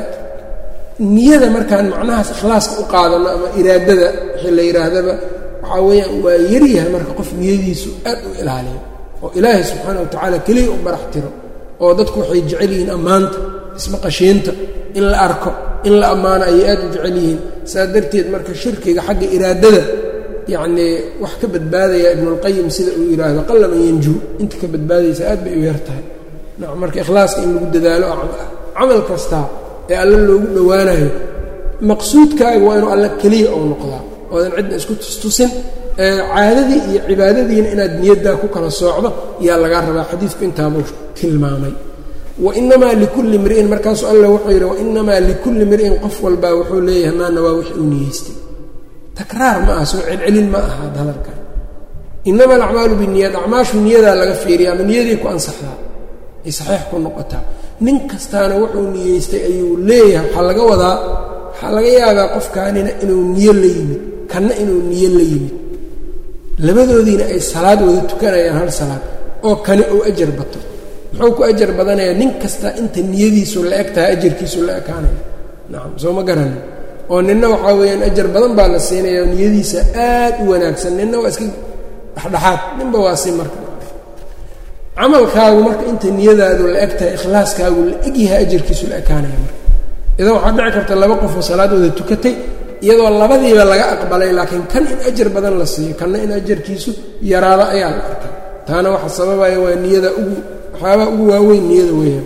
niyada markaan macnahaas ikhlaaska u qaadano ama iraadada wixii la yidhaahdaba waxaa weeyaan waa yaryahay marka qof niyadiisu aad u ilaaliyo oo ilaahay subxaana wa tacaala keliya u barax tiro oo dadku waxay jecel yihiin ammaanta ismaqashiinta in la arko in la ammaano ayay aad u jecel yihiin saa darteed marka shirkiga xagga iraadada yacnii wax ka badbaadaya ibnulqayim sida uu yidhaahdo qallaman yanjuu inta ka badbaadaysa aad bay u yar tahay nacam marka ikhlaaska in lagu dadaalo camal kastaa ee alle loogu dhowaanayo maqsuudkaaga waa inuu alle keliya ou noqdaa oodan cidna isku tustusin caadadii iyo cibaadadiina inaad niyaddaa ku kala soocdo yaa lagaa rabaa xadiidku intaabuu tilmaamay wainamaa likulli mri'in markaasuu alla wuxuu yidhi wainamaa likulli mri'in qof walbaa wuxuu leeyahay maana waa wix uu niyeystay takraar ma aha soo celcelin ma aha hadalkan inama alacmaalu binniyaat acmaashu niyadaa laga fiiriya ama niyadii ku ansaxdaa ay saxiix ku noqotaa nin kastaana wuxuu niyeystay ayuu leeyahay waxaa laga wadaa waxaa laga yaabaa qofkaanina inuu niyo la yimid kanna inuu niyo la yimid labadoodiina ay salaad wada tukanayaan hal salaad oo kani uu ajar bato muxuu ku ajar badanayaa nin kasta inta niyadiisu la eg tahay ajarkiisu la ekaanaya nacam soo ma garanin oo ninna waxaa weeyaan ajar badan baa la siinaya oo niyadiisa aad u wanaagsan ninna waa iska dhexdhexaad ninba waa si marka camalkaagu marka inta niyadaadu la eg tahay ikhlaaskaagu la egyahay ajarkiisu la ekaanaya marka idan waxaa dhici karta laba qofoo salaadooda tukatay iyadoo labadiiba laga aqbalay laakiin kan in ajar badan la siiyo kanna in ajarkiisu yaraado ayaa la arkay taana waxa sababaya waa niyada ugu waxyaabaa ugu waaweyn niyada weeyaan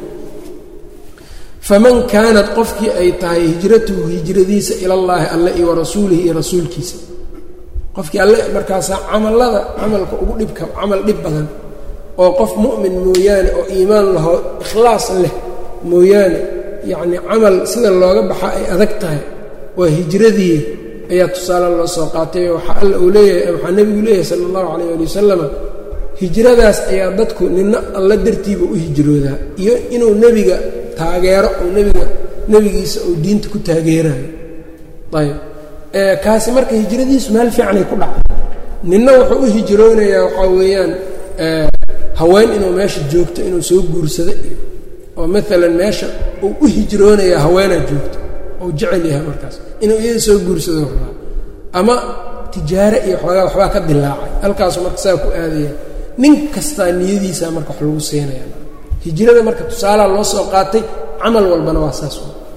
faman kaanat qofkii ay tahay hijratuhu hijradiisa ilallaahi alle iyo warasuulihi iyo rasuulkiisa qofkii alle markaasaa camallada camalka ugu dhibka camal dhib badan oo qof mu'min mooyaane oo iimaan lahoo ikhlaas leh mooyaane yacnii camal sida looga baxa ay adag tahay waa hijradii ayaa tusaale loo soo qaatay waxaa alla uu leeyahay waxaa nebigu leeyahay sala allahu calayh ali wasalama hijradaas ayaa dadku nina alla dartiiba u hijroodaa iyo inuu nebiga taageero oo nebiga nebigiisa uu diinta ku taageerayo ayb kaasi marka hijradiisu meel fiicanay ku dhacday ninna wuxuu u hijroonayaa waxaa weeyaan haween inuu meesha joogto inuu soo guursado iyo oo maalan meesha uu u hijroonayaa haweenaa joogto ou jecel yahay markaas inuu iyada soo guursado rabaa ama tijaare iyo xoogaa waxbaa ka dilaacay halkaasu marka saa ku aadaya nin kastaa niyadiisaa marka wax lagu siinaya hijrada marka tusaalaa loo soo qaatay camal walbana waa saas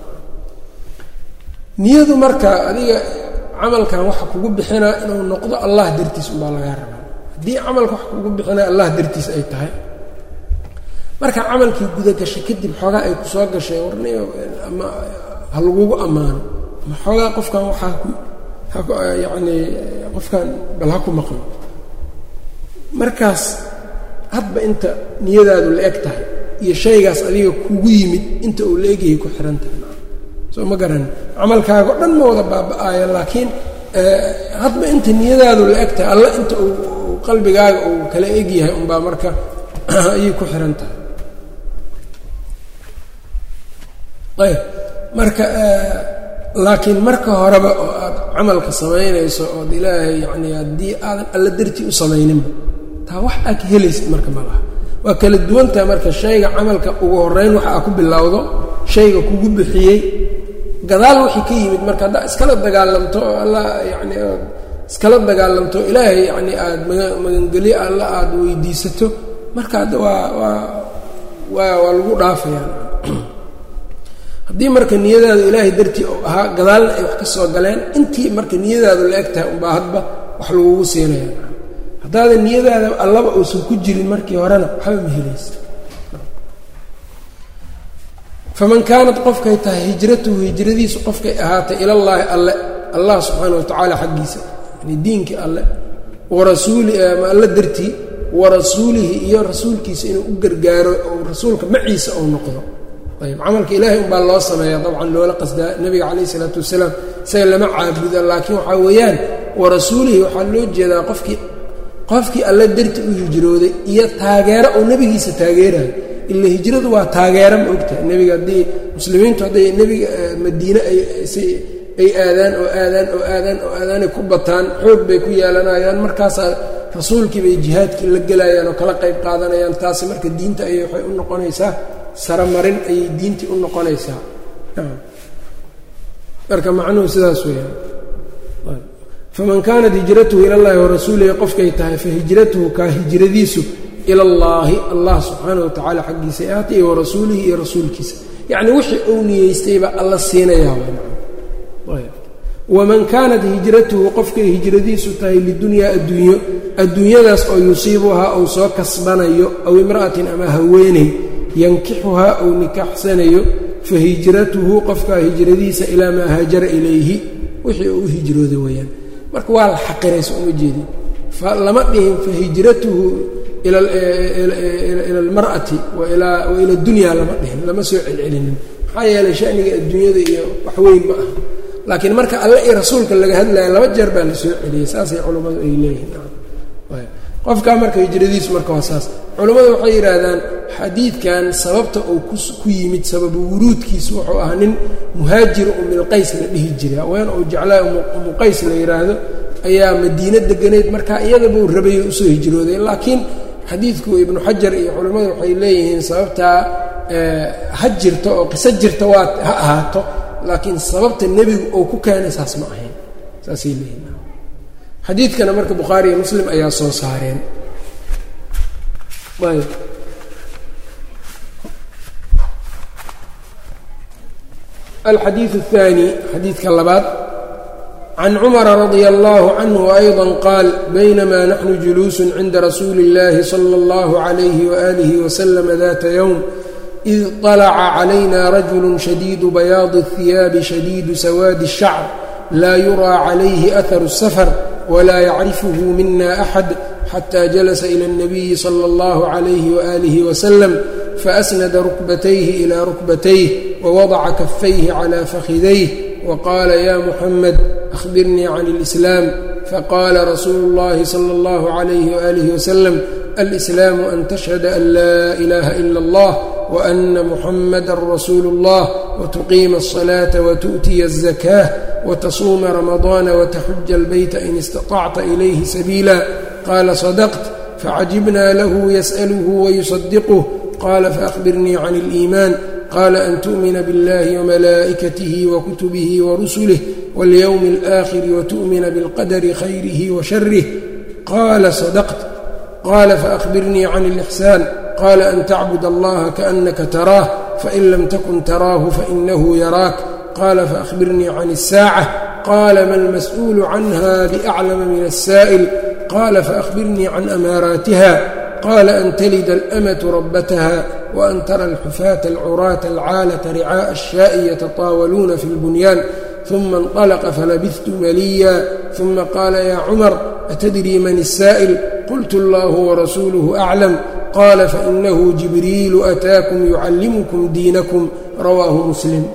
niyadu marka adiga camalkan waxa kugu bixinaa inuu noqdo allah dartiis unbaa lagaa rabaa haddii camalka wax kugu bixinaa allah dartiis ay tahay marka camalkii guda gashay kadib xoogaa ay ku soo gashay warni ama ha lagugu ammaano ama xoogaa qofkan waxaa ku yacni qofkan bal ha ku maqlo markaas hadba inta niyadaadu la eg tahay iyo shaygaas adiga kugu yimid inta uu la egyahay ku xihan tahay soo ma garan camalkaaga o dhan ma wada baaba-aaya laakiin hadba inta niyadaadu la eg tahay alla inta uu qalbigaaga uu kala egyahay unbaa marka ayay ku xihan tahay ayb marka laakiin marka horeba oo aad camalka samaynayso ood ilaahay yacni haddii aadan alla dartii u samayninba taa wax aad ka helaysid marka ma laha waa kala duwantaha marka shayga camalka ugu horeyn waxa aa ku bilowdo shayga kugu bixiyey gadaal wixii ka yimid marka haddaa iskala dagaalamto oo alla yacni ood iskala dagaalamto ilaahay yacni aada maga magangelyo alla aada weydiisato marka hadda waa waa waa waa lagu dhaafayaa haddii marka niyadaadu ilaahay dartii u ahaa gadaalna ay wax ka soo galeen intii marka niyadaadu la eg tahay unbaa hadba wax lagugu siinaya haddaadan niyadaada allaba uusan ku jirin markii horena waxba ma helaysa faman kaanat qofkay tahay hijratuhu hijradiisu qofkay ahaatay ilallaahi alle allah subxaana watacaala xaggiisa yani diinkii alle warasuuli ama alle dartii warasuulihi iyo rasuulkiisa inuu u gargaaro oo rasuulka maciisa ou noqdo ayb camalka ilaahay unbaa loo sameeya dabcan loola qasdaa nebiga calayh isalaatu wasalaam isaga lama caabuda laakiin waxaa weeyaan warasuulihi waxaa loo jeedaa qofkii qofkii alle darti u hijrooday iyo taageero oo nebigiisa taageerayo ila hijradu waa taageero ma ogtahay nebiga haddii muslimiintu hadday nebiga madiine ay aadaan oo aadaan oo aadaan oo aadaanay ku bataan xoog bay ku yeelanayaan markaasaa rasuulkii bay jihaadkii la gelayaan oo kala qayb qaadanayaan taasi marka diinta ayay waxay u noqonaysaa saramarin ayay diintii u noqonaysaa marka macnuhu sidaas weeyaan faman kaanat hijratuhu ila llahi warasuulihi qofkay tahay fa hijratuhu kaa hijradiisu ila allaahi allah subxaana wa tacaala xaggiisa ahaatay iyo warasuulihi iyo rasuulkiisa yacni wixii uu niyeystayba alla siinayaa waman kaanat hijratuhu qofkay hijradiisu tahay lidunyaa adduunyo adduunyadaas oo yusiibuhaa ou soo kasbanayo aw imra'atin ama haweeney yankixuhaa ou nikaaxsanayo fa hijratuhu qofkaa hijradiisa ilaa maa haajara ilayhi wixii uu u hijrooday weeyaan marka waa la xaqiraysa uma jeedin lama dhihin fa hijratuhu ila almar'ati wa ila dunyaa lama dhihin lama soo celcelinin maxaa yeelay shaniga adduunyada iyo wax weyn ma ah laakiin marka alle iyo rasuulka laga hadlaya laba jeer baa la soo celiyey saasay culummadu ay leeyihiin qofkaa marka hijradiisu marka waa saas culummadu waxay yidhaahdaan xadiidkan sababta uu ku yimid sababu wuruudkiisu wuxuu ahaa nin muhaajir umilqays la dhihi jiray haween uu jeclaa umuqays la yidhaahdo ayaa madiino deganayd markaa iyadabuu rabay usoo hijrooday laakiin xadiidku ibnu xajar iyo culimmadu waxay leeyihiin sababtaa ha jirto oo qiso jirta waa ha ahaato laakiin sababta nebigu uu ku keenay saas ma ahayn saasay leeyihin xadiidkana marka bukhaari iyo muslim ayaa soo saareen ayb alxadiiث الثاني xadiidka labaad can cumara radia allahu canhu ayضa qaal baynama naxnu juluusu cinda rasuuli اllahi salى اllahu عalayh walih waslm data ywm id طalaca calayna rajulu shadiidu bayaadi الثiyaabi shadiidu sawaadi الshacr laa yuraa calayhi aharu الsafar wla yacrifhu mina axad xata jalasa ilى الnabiyi slى اllah عalayh walih waslm faasnada rukbatayhi ilى rukbatayh wwadaca kafayhi clى fakhidayh wqaala ya muxamed ahbirnii can اlإslaam faqaala rasuulu اllahi slى اllah عalayh walih waslm alإslaamu an tashhada an laa ilaha ila اllah وأna muxamada rasuulu اllah wtuqiima الصلاaةa wtu'tiya الزakاة wtasuuma رamaضاana wتxuja الbyta in اstaطacta إlayhi sabiila qala صدqت facajibna lahu yasأlه وyuصدqه qala faأkhbirnii can الإiman qala an tuؤmina bاllahi وmalaa'ikaته وkutubه وrusulه wاlyوم الآkhir وtuؤmina bاlqadr khayrih وsharih qala صدqت qala faأkhbirnii can الإxsaan qala an tacbud allaha kaأnaka taraah fain lam takun taraahu fainahu yaraak qala faأkhbirnii can الsاacة qala ma اlmas'uul canha bأclama min الsa'ل qala faأkhbirnii can amaaraatiha qala an talida اlأmatu rabataha وan tara اlxufaata اlcuraata اlcaalata ricaaءa الshaaءi yatataawaluuna fi اlbunyaan ثuma اnطلqa falabثtu maliya ثuma qaala ya cmar atadrii man الsa'ل qultu اllah وrasuuluه أclam qala fainahu jibriilu ataakum yucallimkum diinakum rawaahu muslim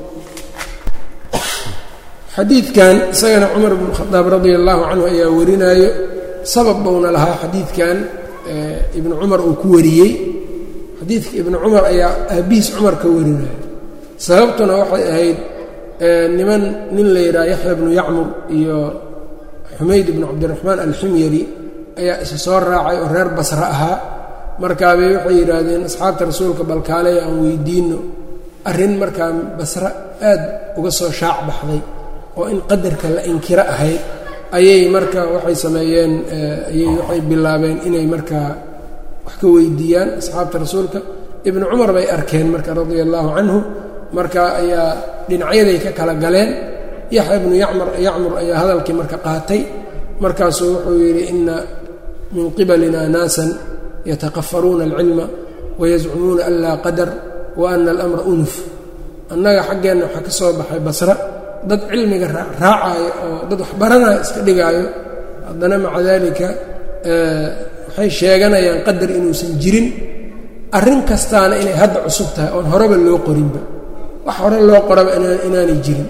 xadiidkan isagana cumar bnu khadaab radia allahu canhu ayaa warinaayo sabab bowna lahaa xadiidkan ibnu cumar uu ku wariyey xadiidka ibnu cumar ayaa aabihiis cumar ka warinayo sababtuna waxay ahayd niman nin la yidhaha yaxya bnu yacmur iyo xumayd ibnu cabdiraxmaan alximyari ayaa isa soo raacay oo reer basre ahaa markaabay waxay yidhaahdeen asxaabta rasuulka balkaaleya aan weydiinno arrin markaa basre aad uga soo shaac baxday oo in qadarka la inkiro ahayd ayay marka waxay sameeyeen ayay waxay bilaabeen inay markaa wax ka weydiiyaan asxaabta rasuulka ibnu cumar bay arkeen marka radia allaahu canhu marka ayaa dhinacyaday ka kala galeen yaxya ibnu yacmur yacmur ayaa hadalkii marka qaatay markaasuu wuxuu yidhi ina min qibalina naasan yataqafaruuna alcilma wayazcumuuna an laa qadar wa ana alamra unuf annaga xaggeenna waxaa ka soo baxay basra dad cilmiga raacaayo oo dad waxbaranaya iska dhigaayo haddana maca daalika waxay sheeganayaan qadar inuusan jirin arrin kastaana inay hadda cusub tahay oon horeba loo qorinba wax hore loo qoraba inaanay jirin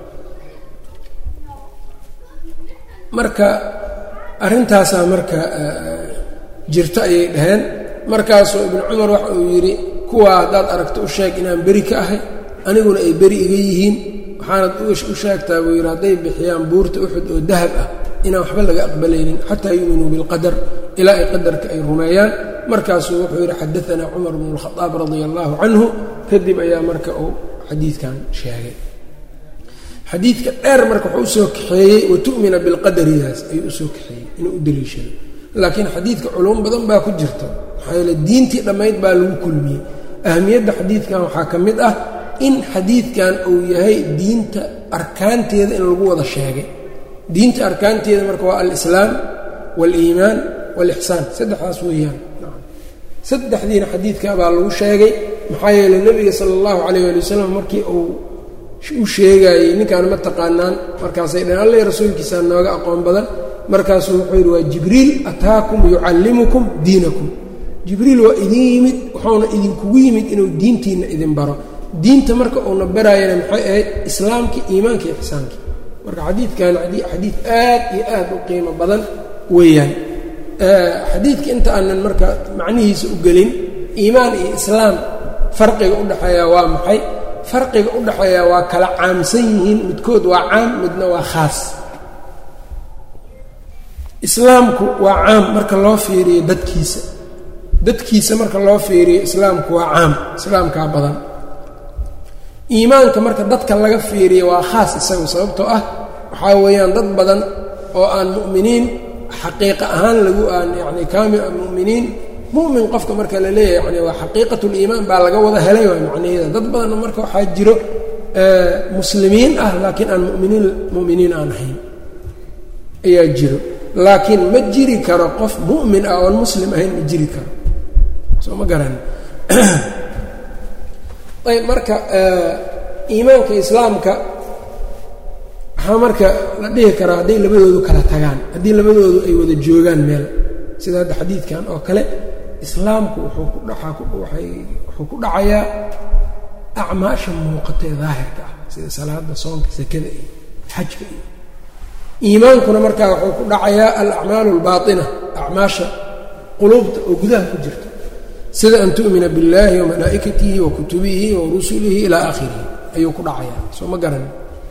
marka arrintaasaa marka jirta ayay dhaheen markaasuu ibnu cumar waxa uu yidhi kuwaa haddaad aragto u sheeg inaan beri ka ahay aniguna ay beri iga yihiin waxaanad u sheegtaa buu yidhi hadday bixiyaan buurta uxud oo dahab ah inaan waxba laga aqbalaynin xataa yuuminuu bilqadar ilaa ay qadarka ay rumeeyaan markaasuu wuxuu yidhi xadaanaa cumar bnu lkhadaab radia allaahu canhu kadib ayaa marka uu xadiidkan sheegay xadiidka dheer marka wuxuu usoo kaxeeyey watu'mina bilqadaridaas ayuu usoo kaxeeyey inuu u daliishado laakiin xadiidka culum badan baa ku jirta maxaa yeele diintii dhammayd baa lagu kulmiyey ahamiyadda xadiidkan waxaa ka mid ah in xadiidkan uu yahay diinta arkaanteeda in lagu wada sheegay diinta arkaanteeda marka waa alislaam waaliimaan waalixsaan saddexdaas weeyaan saddexdiina xadiidka baa lagu sheegay maxaa yeele nebiga sala allahu calayh ali wasalam markii uu u sheegaayey ninkaan ma taqaanaan markaasay dhaheen alleh rasuulkiisaa nooga aqoon badan markaasuu wuxuu yidhi waa jibriil ataakum yucallimukum diinakum jibriil waa idin yimid wuxuuna idinkugu yimid inuu diintiinna idin baro diinta marka uuna baraayana maxay ahayd islaamkii iimaanka iyo ixsaankii marka xadiidkan xadiid aad iyo aad u qiimo badan weeyaan xadiidka inta aanan marka macnihiisa u gelin iimaan iyo islaam farqiga u dhexeeya waa maxay farqiga u dhexeeya waa kala caamsan yihiin midkood waa caam midna waa khaas islaamku waa caam marka loo fiiriyo dadkiisa dadkiisa marka loo fiiriyo islaamku waa caam islaamkaa badan iimaanka marka dadka laga fiiriyo waa khaas isagu sababtoo ah waxaa weeyaan dad badan oo aan mu'miniin xaqiiqa ahaan lagu aan yacni kaamil mu'miniin mu'min qofka marka la leeyahay yani waa xaqiiqatuliimaan baa laga wada helay waa macnaheeda dad badanna marka waxaa jiro muslimiin ah laakiin aan muminiin mu'miniin aan ahayn ayaa jiro laakiin ma jiri karo qof mu'min ah oon muslim ahayn ma jiri karo soo ma garan ayb marka iimaanka islaamka waxaa marka la dhihi karaa hadday labadoodu kala tagaan haddii labadoodu ay wada joogaan meel sida hadda xadiidkan oo kale islaamku wuxuu ku dhaaa waay wuxuu ku dhacayaa acmaasha muuqata ee daahirka ah sida salaada soonka sakada iyo xajka iyo iimaankuna markaa wuxuu ku dhacayaa alacmaalu albaaina acmaasha quluubta oo gudaha ku jirta sida an tu'mina biاllahi wamalaa'ikatihi wa kutubihi wa rusulihi ilaa aakhirihi ayuu ku dhacayaa soo ma garan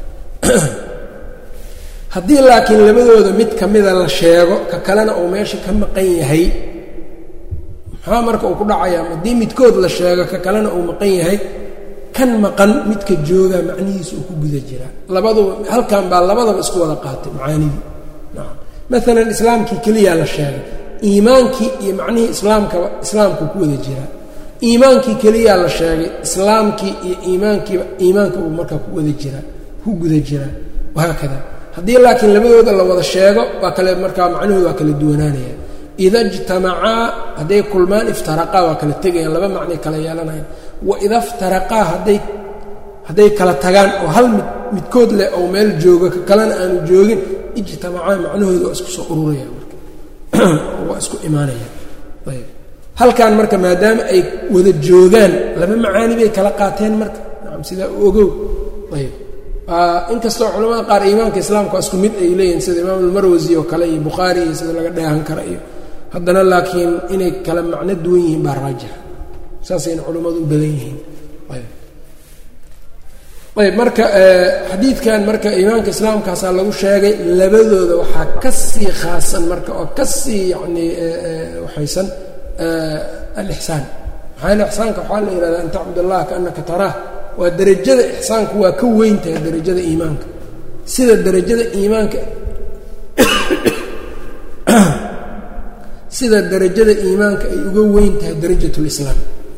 haddii laakiin labadooda mid ka mida la sheego ka kalena uu meesha ka maqan yahay maxaa marka uu ku dhacayaa haddii midkood la sheego ka kalena uu maqan yahay kan maqan midka joogaa macnihiisa uu ku guda jiraa labaduba halkan baa labadaba isku wada qaatay macaanidii nacam maalan islaamkii keliyaa la sheegay iimaankii iyo macnihii islaamkaba islaamkuu ku wada jiraa iimaankii keliyaa la sheegay islaamkii iyo iimaankiiba iimaanka uu markaa ku wada jiraa ku guda jiraa wahaakada haddii laakiin labadooda la wada sheego waa kale markaa macnahooda waa kala duwanaanaya ida ijtamacaa hadday kulmaan iftaraqaa waa kala tegayaan laba macnay kala yeelanayaan waida iftaraqaa hadday hadday kala tagaan oo hal mid midkood leh oo meel joogo ka kalena aanu joogin ijtamacaa macnahooda waa isku soo ururaya marka waa isku imaanaya ayb halkan marka maadaama ay wada joogaan laba macaani bay kala qaateen marka nacam sidaa u ogow ayb inkastoo culamada qaar iimaanka islaamka waa isku mid ay leeyihin sida imaam almarwasi oo kale iyo bukhaari iyo sida laga dheehan kara iyo haddana laakiin inay kala macno duwan yihiin baa raajixa saasayna culimmadu u badan yihiin ayb marka xadiidkan marka iimaanka islaamkaasaa lagu sheegay labadooda waxaa ka sii khaasan marka oo ka sii yacni waxaysan alixsaan maxaa yale ixsaanka waxaa la yihahdaa an tacbud allaha kaannaka taraah waa derajada ixsaanku waa ka weyn tahay derajada iimaanka sida derajada iimaanka sida derajada iimaanka ay uga weyn tahay darajat lislaam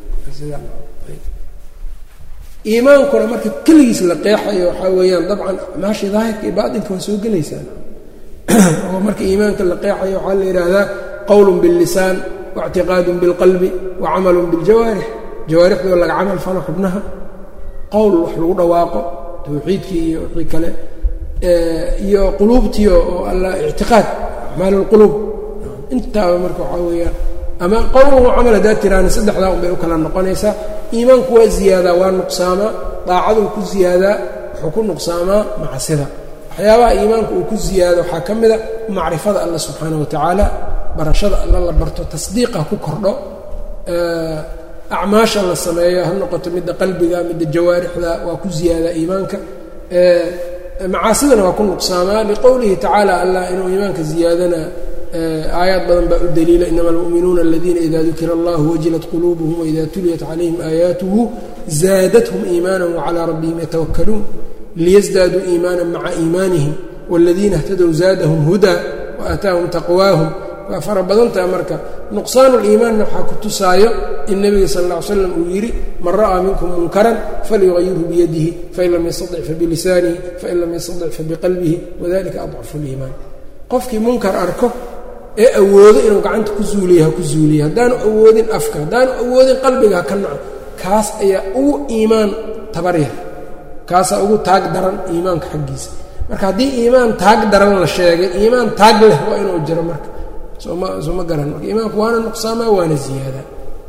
iimaankuna marka keligiis la qeexayo waxaa weeyaan dabcan maashii daahirka iyo baatinka waa soo gelaysaan oo marka iimaanka la qeexayo waxaa la yidhaahdaa qowlun billisaan waictiqaadun bilqalbi wa camalun biljawaarix jawaarixdoo laga camal falo xubnaha qowl wax lagu dhawaaqo tawxiidkii iyo wixii kale iyo quluubtii oo alla ictiqaad acmaal lquluub intaaba marka waxaa weeyaan ama qowlan wa camal haddaad tiraana saddexdaa un bay u kala noqonaysaa iimaanku waa ziyaadaa waa nuqsaamaa daacaduu ku ziyaadaa wuxuu ku nuqsaamaa macsida waxyaabaha iimaanku uu ku ziyaado waxaa ka mida macrifada alla subxaana wa tacaala barashada alla la barto tasdiiqa ku kordho acmaasha la sameeyo ha noqoto midda qalbiga midda jawaarixda waa ku ziyaadaa iimaanka macaasidana waa ku nuqsaamaa liqowlihi tacaala allah inuu iimaanka ziyaadana aayaad badan baa u daliila inama almu'minuuna aladiina ida dukira allahu wajilat quluubuhum waida tuliyat calayhim aayaatuhu zaadathum iimaana wacalaa rabbihim yatawakkaluun liyasdaaduu iimaana maca iimaanihim wاladiina اhtadow zaadahum hudaa waaataahum taqwaahum waa fara badantaha marka nuqsaanu liimaanna waxaa ku tusaayo in nebiga sal lla ly slam uu yidhi man ra'aa minkum munkaran falyuqayirhu biyadihi fain lam yastatic fabilisaanihi fain lam yastatic fabiqalbihi wadalika adcafu liimaan qofkii munkar arko ee awoodo inuu gacanta ku zuuliya ha ku zuuliya haddaanu awoodin afka haddaanu awoodin qalbiga ha ka naco kaas ayaa ugu iimaan tabaryar kaasaa ugu taag daran iimaanka xaggiisa marka haddii iimaan taag daran la sheegay iimaan taag leh waa inuu jiro marka sooma soo ma garan marka iimaanku waana nuqsaamaa waana ziyaadaa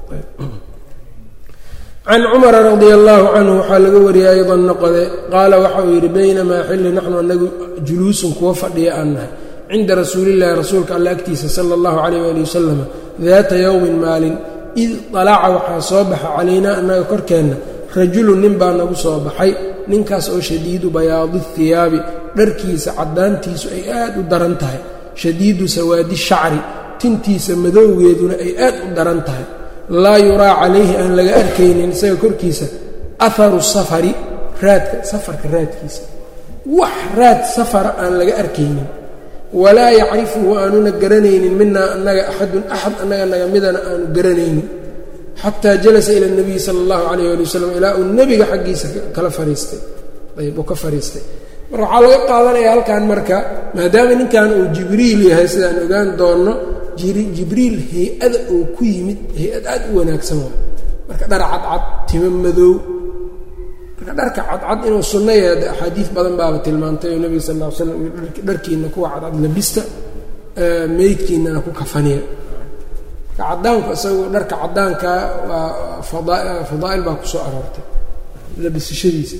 can cumara radia allaahu canhu waxaa laga wariyey aydan noqode qaala waxa uu yidhi baynamaa xilli naxnu anagu juluusun kuwa fadhiya aan nahay cinda rasuulillahi rasuulka alla agtiisa sala allahu calayh waali wasalam daata yowmin maalin id dalaca waxaa soo baxa calaynaa annaga korkeenna rajulun nin baa nagu soo baxay ninkaas oo shadiidu bayaadi hiyaabi dharkiisa caddaantiisu ay aad u daran tahay shadiidu sawaadi shacri tintiisa madowgeeduna ay aad u daran tahay laa yuraa calayhi aan laga arkaynin isaga korkiisa aharu safari raadka safarka raadkiisa wax raad safara aan laga arkaynin walaa yacrifuhu aanuna garanaynin minaa annaga axadun axad annaga naga midana aanu garanaynin xataa jalasa ila nabiyi sala allahu calayh ali wasalam ilaa uu nebiga xaggiisa kala fariistay ayb uu ka fariistay marka waxaa laga qaadanaya halkan marka maadaama ninkan uu jibriil yahay sidaan ogaan doonno jibriil hay-ada uu ku yimid hay-ad aad u wanaagsan waa marka dhar cadcad timo madow marka dharka cadcad inuu sunno yahay axaadiis badan baaba tilmaantay oo nebiga sal ll ly slam dharkiina kuwa cadcad labista meydkiinana ku kafaniya marka caddaanku isagoo dharka caddaanka waa fadaa'il baa ku soo aroortay labisashadiisa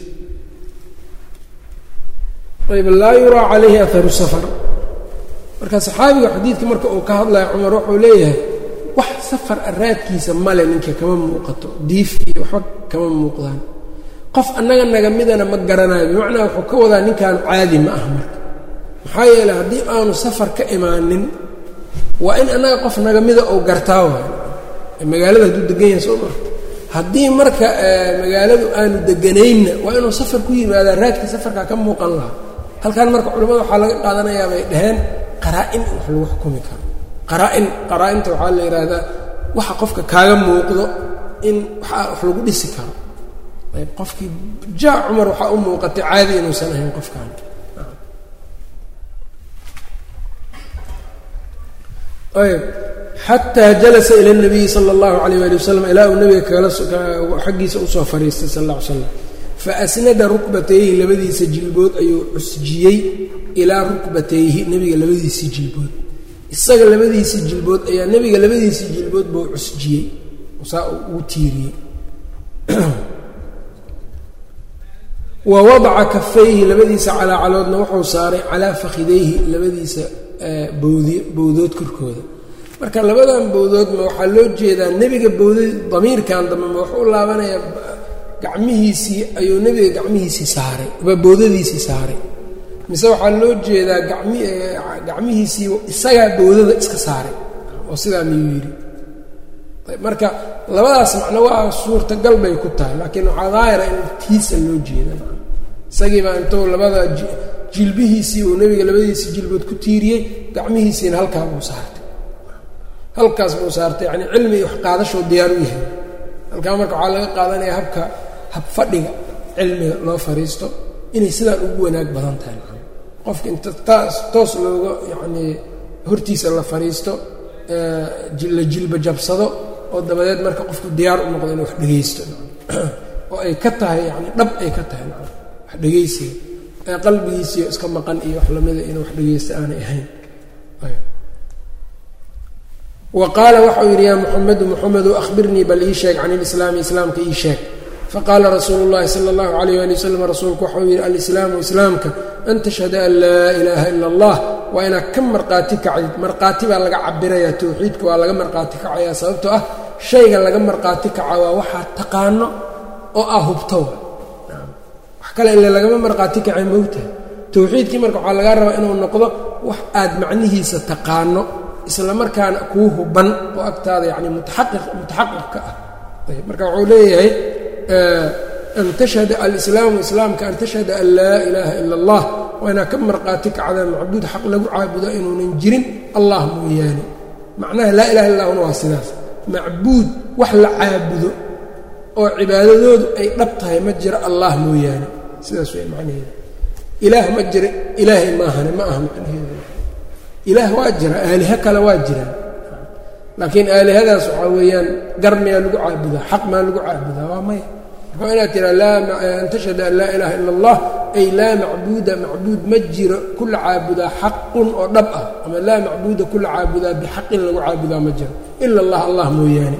ayb laa yuraa calayhi aharu safar marka saxaabiga xadiidka marka uu ka hadlaya cumar wuxuu leeyahay wax safar araadkiisa male ninka kama muuqato diif iyo waxba kama muuqdaan qof annaga naga midana ma garanayo bimacnaa wuxuu ka wadaa ninkan caadi ma ah marka maxaa yeeley haddii aanu safar ka imaanin waa in annaga qof naga mida ou gartaa waayo magaalada hadduu degan yahay soo maa haddii marka magaaladu aanu deganaynna waa inuu safar ku yimaadaa raadka safarkaa ka muuqan lahaa halkan marka culimmada waxaa laga qaadanayaa bay dhaheen qaraa-in in wax lagu xukumi karo qaraa-in qaraa-inta waxaa la yidhaahdaa waxa qofka kaaga muuqdo in waxaa wax lagu dhisi karo ayb qofkii jaa cumar waxaa u muuqatay caadi inuusan ahayn qofkan ayb xataa jalasa ila اnabiyi sala اllahu alayh ali wasalam ilaa uu nabiga kala xaggiisa usoo fadhiistay sal alla ly slam faasnada rukbatayhi labadiisa jilbood ayuu cusjiyey ilaa rukbatayhi nebiga labadiisii jilbood isaga labadiisii jilbood ayaa nebiga labadiisii jilbood buu cusjiyey saa ugu tiiriyey wa wadaca kafayhi labadiisa calaacaloodna wuxuu saaray calaa fakhidayhi labadiisa bowdi bowdood korkooda marka labadan bowdoodma waxaa loo jeedaa nebiga bowda damiirkan dambe ma wuxuu u laabanayaa gacmihiisii ayuu nebiga gacmihiisii saaray bowdadiisii saaray mise waxaa loo jeedaa gami gacmihiisii isagaa bowdada iska saaray oo sidaa miyuu yidhi marka labadaas macno waa suurtagal bay ku tahay laakiin waxaa daahira in tiisa loo jeeda isagiibaa intuu labada jilbihiisii uu nebiga labadiisii jilbood ku tiiriyey gacmihiisiina halkaa buu saartay halkaas buu saartay yacni cilmi iyo waxqaadashoo diyaar u yahay halkaa marka waxaa laga qaadanaya habka hab fadhiga cilmiga loo fariisto inay sidaan ugu wanaag badan tahay qofka inta taas toos looga yacnii hortiisa la fariisto la jilba jabsado oo dabadeed marka qofku diyaar u noqdo inuu wax dhegaysto oo ay ka tahay yani dhab ay ka tahay wax dhegaysiga ee qalbigiisiio iska maqan iyo wax lamida inuu wax dhegaysto aanay ahayn wa qaala waxau yidhi yaa muxamedu muxamedu ahbirnii bal ii sheeg can ilislaami islaamka ii sheeg faqaala rasuulu llahi sala allahu alayh ali wasalam rasuulku waxau yidhi alislaamu islaamka an tashhada an laa ilaaha ila allah waa inaad ka marqaati kacdid marqaati baa laga cabirayaa towxiidka waa laga marqaati kacayaa sababtoo ah shayga laga marqaati kaca waa waxaa taqaano oo ah hubto wax kale ile lagama marqaati kacay mowtaha towxiidkii marka waxaa lagaa rabaa inuu noqdo wax aad macnihiisa taqaano isla markaana kuu huban oo agtaada yani mutaxaqiq mutaxaqiqka ah ayb marka wuxuu leeyahay an tashhada alislaamu islaamka an tashhada an laa ilaaha ila allah waa inaad ka marqaati kacdaan macbuud xaq lagu caabudo inuunan jirin allah mooyaane macnaha laa ilaha illa huna waa sidaas macbuud wax la caabudo oo cibaadadoodu ay dhab tahay ma jiro allah mooyaane sidaas way macnaheeda ilaah ma jira ilaahay maahane ma aha macnaheeda ilaah waa jira aaliho kale waa jiraan laakiin aalihadaas waxaa weeyaan gar miyaa lagu caabudaa xaq maa lagu caabudaa waa maya marka inaad tiraa an tashhada an laa ilaaha ila allah ay laa macbuuda macbuud ma jiro kula caabudaa xaqun oo dhab ah ama laa macbuuda kula caabudaa bixaqin lagu caabudaa ma jiro ila allah allah mooyaane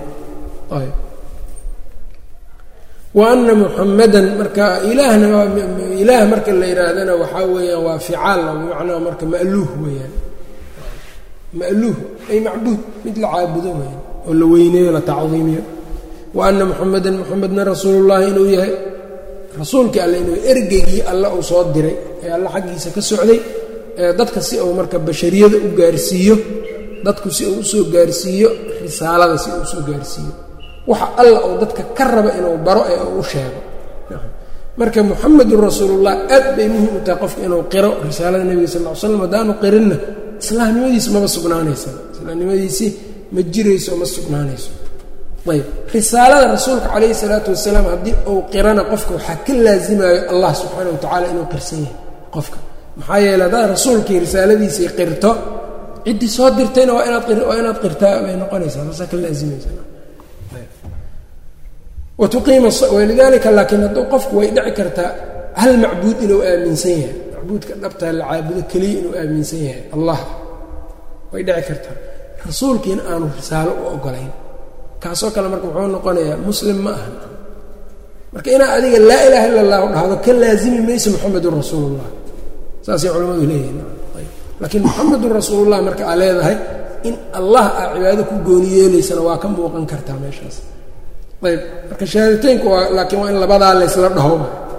wa ana muxamadan marka ilaahna ilaah marka la yidhaahdana waxaa weeyaan waa ficaal bimacnaa marka ma'luuh weeyaan ma'luuh ay macbuud mid la caabudo weeyaan oo la weyneeyo la tacdiimiyo wa ana muxamadan muxamedna rasuulullahi inuu yahay rasuulkii alle inuu ergeygii alle uu soo diray ee alle xaggiisa ka socday ee dadka si uu marka bashariyada u gaarsiiyo dadku si uu usoo gaarsiiyo risaalada si uu usoo gaarsiiyo waxa alla uu dadka ka raba inuu baro ee uu u sheego marka muxamedun rasuulullah aad bay muhim u tahay qofka inuu qiro risaalada nebiga sal ll ly slam haddaanu qirinna islaamnimadiisi maba sugnaanaysa islaamnimadiisii ma jirayso ma sugnaanayso ayb risaalada rasuulka calayhi salaatu wasalaam haddii uu qirana qofka waxaa ka laasimayo allah subxaana wa tacaala inuu qirsan yahay qofka maxaa yeele haddaad rasuulkii risaaladiisii qirto ciddii soo dirtayna waa inaad waa inaad qirtaa bay noqonaysaa taasaa ka laasimaysa watuqiima walidaalika laakiin hadduu qofku way dhici kartaa hal macbuud inuu aaminsan yahay macbuudka dhabtaa la caabudo keliya inuu aaminsan yahay allah way dhici kartaa rasuulkiina aanu risaalo u ogolayn kaasoo kale marka muxuu noqonayaa muslim ma aha marka inaad adiga laa ilaaha illa allahu dhahdo ka laasimi mayso muxamedun rasuulullah saasay culimmadu leeyihin laakiin muxamedun rasuulullah marka aa leedahay in allah aa cibaado ku gooni yeelaysana waa ka muuqan kartaa meeshaas ayb marka shahaadateynku waa laakiin waa in labadaa laysla dhaho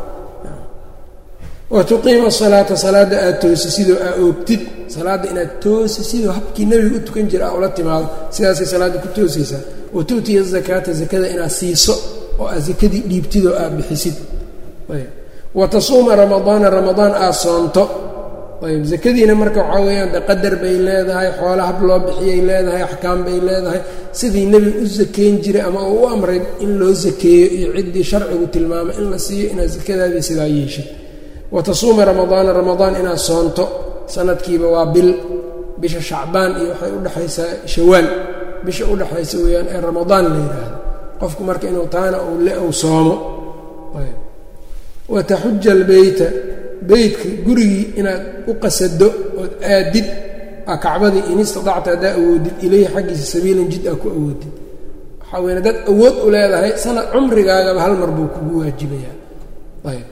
wa tuqiima asalaata salaadda aad toosi sidoo aa oogtid salaadda inaad toosi sidoo habkii nebiga u tukan jira aa ula timaado sidaasay salaadda ku toosaysaa wa tu'tiya azakaata zakada inaad siiso oo aad sakadii dhiibtid oo aad bixisid ayb wa tasuuma ramadaana ramadaan aad soonto ayb zakadiina marka waxaa weeyaan de qadar bay leedahay xoola hab loo bixiyay leedahay axkaam bay leedahay sidii nebiga u sakeyn jiray ama uu u amray in loo sakeeyo iyo ciddii sharcigu tilmaamay in la siiyo inaad sakadaadii sidaa yeeshid wa tasuuma ramadaana ramadaan inaad soonto sanadkiiba waa bil bisha shacbaan iyo waxay udhexaysaa shawaal bisha udhexaysa weeyaan ee ramadaan la yidhaahdo qofku marka inuu taana uu le uu soomo wa taxuja albeyta beytka gurigii inaad u qasado ood aadid a kacbadii in istidacta haddaa awoodid ilayhi xaggiisa sabiilan jid aa ku awoodid waxaa weyn haddaad awood u leedahay sanad cumrigaagaba hal mar buu kugu waajibayaa ayb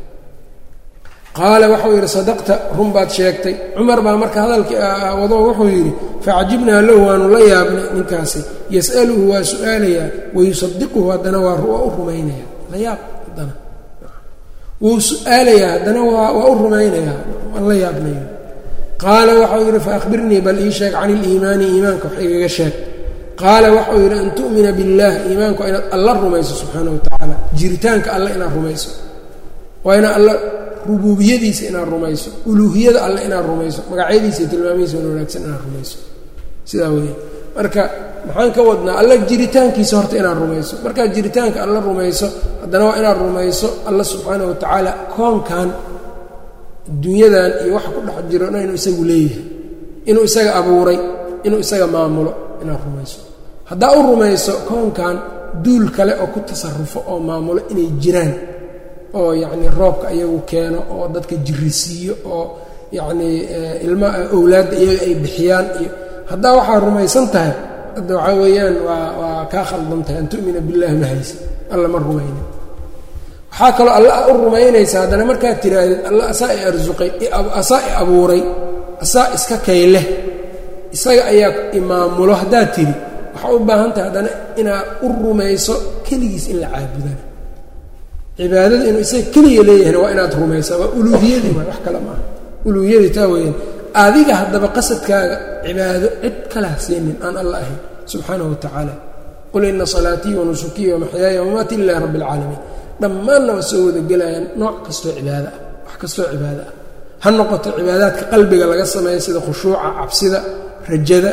qaala waxau yidhi sadaqta run baad sheegtay cumar baa marka hadalkii wado wuxuu yidhi facajibnaa lahu waanu la yaabnay ninkaasi yas'aluhu waa su-aalayaa wayusadiquhu haddana waa u rumaynaya la yaab haddana wuu su-aalayaa haddana waa u rumaynayaa waan la yaabnaya qaala waxau yidhi faahbirnii bal ii sheeg can iliimaani iimaanka wax igaga sheeg qaala waxau yidhi an tu'mina biاllaah iimaanku waa inaad alla rumayso subxaana wa tacaala jiritaanka alle inaad rumayso waa inaad alla rubuubiyadiisa inaad rumayso uluuhiyada alle inaad rumayso magacyadiisa iyo tilmaamihiisa wan wanaagsan inaad rumayso sidaa weya marka maxaan ka wadnaa alla jiritaankiisa horta inaad rumayso markaad jiritaanka alla rumayso haddana waa inaad rumayso alla subxaana wa tacaala koonkan dunyadan iyo waxa ku dhex jiro dhan inuu isagu leeyahay inuu isaga abuuray inuu isaga maamulo inaad rumayso haddaa u rumayso koonkan duul kale oo ku tasarufo oo maamulo inay jiraan oo yacnii roobka iyagu keeno oo dadka jirisiiyo oo yacnii ilma owlaadda iyaga ay bixiyaan iyo haddaa waxaa rumaysan tahay hadda waxaa weeyaan waa waa kaa khaldan tahay an tu'mina billahi ma haysa alla ma rumayna waxaa kaloo alla u rumaynaysa haddana markaad tihaahdid alla asaa i arsuqay asaa i abuuray asaa iska kay leh isaga ayaa imaamulo haddaad tidhi waxaa u baahan tahay haddana inaad u rumayso keligiis in la caabudaan cibaadada inuu isaga keliya leeyahayna waa inaad rumaysaa waa uluuhiyadii waay wax kale maaha uluuhiyadii taa weeyaan adiga haddaba qasadkaaga cibaado cid kala hasiinin aan alla ahayn subxaanahu wa tacaala qul ina salaatii wa nusukiya wamaxyaaya wamaati lilahi rabbi alcaalamiin dhammaanna waa soo wada gelayaan nooc kastoo cibaado ah wax kastoo cibaado ah ha noqoto cibaadaadka qalbiga laga sameeya sida khushuuca cabsida rajada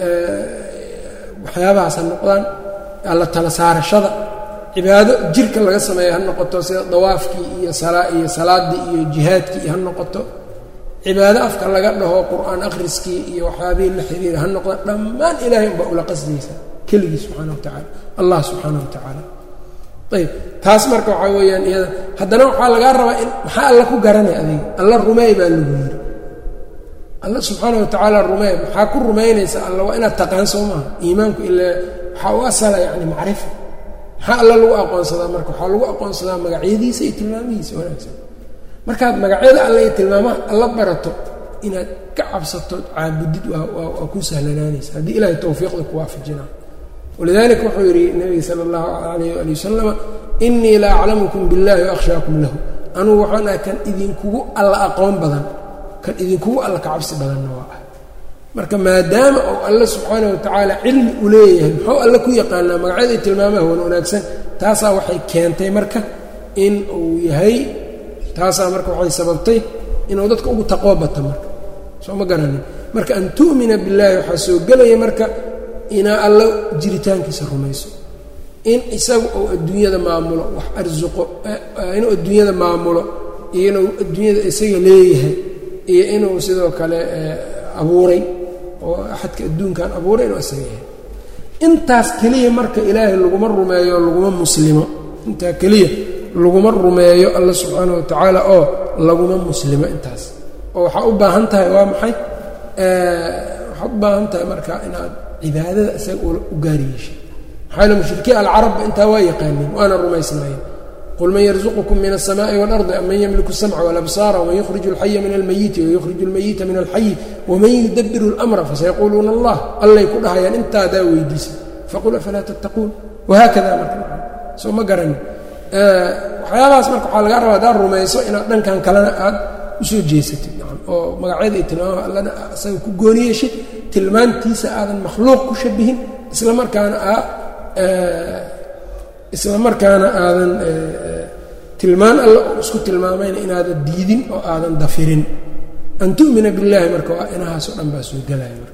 waxyaabahaas ha noqdaan alla tala saarashada cibaado jirka laga sameeya ha noqoto sida dawaafkii iyo iyo salaaddii iyo jihaadkii ha noqoto cibaado afka laga dhaho qur-aan akhriskii iyo waxyaabihii la xiriira ha noqdaan dhammaan ilaahay unbaa ula qasdaysa keligii subxaana wa tacala allah subxaana wa tacaala ayb taas marka waxaa weeyaan iyada haddana waxaa lagaa rabaa in maxaa alla ku garanay adiga alla rumeey baa lagu yiri alla subxaana wa tacaala rumeey maxaa ku rumaynaysa alla waa inaad taqaan soo maaha iimaanku ilaa waxaa u asala yani macrifa maxaa alla lagu aqoonsadaa marka waxaa lagu aqoonsadaa magacyadiisa iyo tilmaamihiisa wanaagsan markaad magacyada alle iyo tilmaamaha alla barato inaad ka cabsatood caabudid waa ku sahlanaanaysa haddii ilaahay towfiiqda ku waafajina walidalika wuxuu yidhi nebiga sala allahu calayh ali wasalama inii la aclamukum biاllahi waahshaakum lahu anugu waxaan ahay kan idinkugu alla aqoon badan kan idinkugu alla ka cabsi badanna waa ah marka maadaama uu alle subxaana wa tacaala cilmi u leeyahay muxuu alle ku yaqaanaa magacyada iyo tilmaamaha wan wanaagsan taasaa waxay keentay marka in uu yahay taasaa marka waxay sababtay inuu dadka ugu taqwo bato marka soo ma garanin marka an tu'mina billaahi waxaa soo gelaya marka inaa alla jiritaankiisa rumayso in isagu uu adduunyada maamulo wax arsuqo inuu adduunyada maamulo iyo inuu adduunyada isaga leeyahay iyo inuu sidoo kale abuuray oo axadka adduunkan abuuray inuu isaga yahay intaas keliya marka ilaahay laguma rumeeyo laguma muslimo intaa keliya laguma rumeeyo alla subxaana wa tacaala oo laguma muslimo intaas oo waxaa u baahan tahay waa maxay waxaad u baahan tahay marka inaad cibaadada isaga u gaari yeeshay maxaa yale mushrikiin alcarabba intaa waa yaqaaniin waana rumaysnaayeen qul man yarzuqukum min الsamaaءi wاlardi am man ymliku الsamca wاlabsaara wman yukhriju اlxaya min almayiti wayukhriju اlmayita min alxayi waman yudabiru اlamra fasayaquuluuna allah allay ku dhahayaan intaadaa weydiisa faqul afalaa tattaquun wahaakada marka soo ma garani waxyaabahaas marka waxaa lagaa rabaa haddaad rumayso inaad dhankan kalena aad usoo jeesatid oo magacyada iyo tilmaamaha allana asaga ku gooni yeeshid tilmaantiisa aadan makhluuq ku shabihin isla markaana aa isla markaana aadan tilmaan alla oo isku tilmaamayna inaadan diidin oo aadan dafirin an tu'mina billaahi marka waa inahaasoo dhan baa soo gelaya marka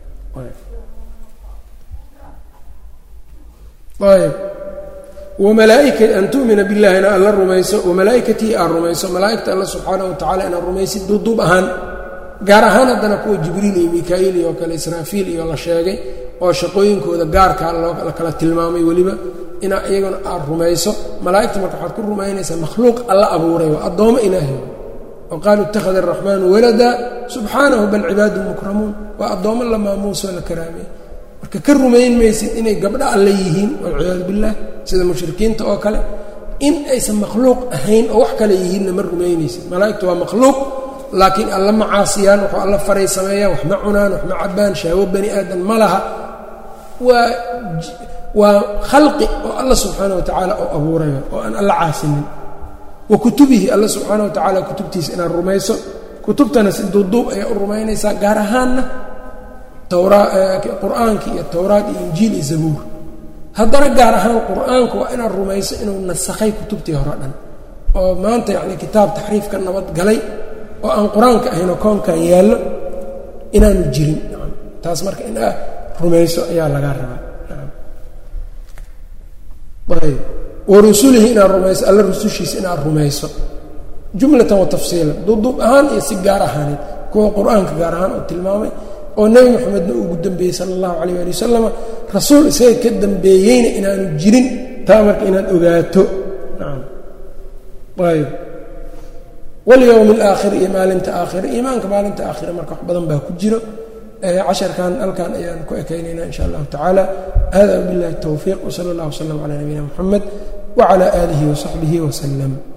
ayb wamalaaika an tu'mina billaahina alla rumayso wamalaaikatii aad rumayso malaaigta alla subxaana wa tacala inaad rumaysid duuduub ahaan gaar ahaan haddana kuwa jibriil iyo mika-iil iyo kale israafiil iyo la sheegay oo shaqooyinkooda gaarkaa la kala tilmaamay weliba inaa iyaguna aad rumayso malaa'igta marka waxaad ku rumaynaysaa makhluuq alla abuuray waa addoommo ilaahay oo qaaluu ittakhada araxmaanu walada subxaanahu bal cibaadu mukramuun waa addoommo la maamuusoo la karaameey marka ka rumayn maysid inay gabdho alle yihiin walciyaadu billaah sida mushrikiinta oo kale in aysan makhluuq ahayn oo wax kale yihiinna ma rumaynaysid malaa'igtu waa makhluuq laakiin alla ma caasiyaan wuxuu alla faray sameeyaan wax ma cunaan wax ma cabbaan shahwo bani aadan ma laha waa waa khalqi oo alla subxaana wa tacaala oo abuurayo oo aan alla caasinin wa kutubihi alla subxaana wa tacaala kutubtiisa inaad rumayso kutubtana si duuduub ayaa u rumaynaysaa gaar ahaanna qur-aanka iyo towraad iyo injiil iyo zabuur haddana gaar ahaan qur-aanku waa inaad rumayso inuu nasakhay kutubtii hore dhan oo maanta yacni kitaab taxriif ka nabad galay oo aan qur-aanka ahaynoo koonkan yaallo inaanu jirin taas marka in aad rumayso ayaa lagaa rabaa ayb wa rusulihi inaad rumayso alla rusushiisa inaad rumayso jumlatan wa tafsiilan duuduub ahaan iyo si gaar ahaaneed kuwa qur-aanka gaar ahaan oo tilmaamay oo nebi moxamedna ugu dambeeyey sala allahu calayh ali wasalama rasuul isaga ka dambeeyeyna inaanu jirin taa marka inaad ogaato ayb walyowmi alaakhiri iyo maalinta aakhira iimaanka maalinta aakhira marka wax badan baa ku jiro casharkan halkan ayaan ku ekaynaynaa in sha allahu tacaala hada billahi towfiiq wsala allah wslam calaa nabiyina moxamed wacalaa aalihi wasaxbihi wasalam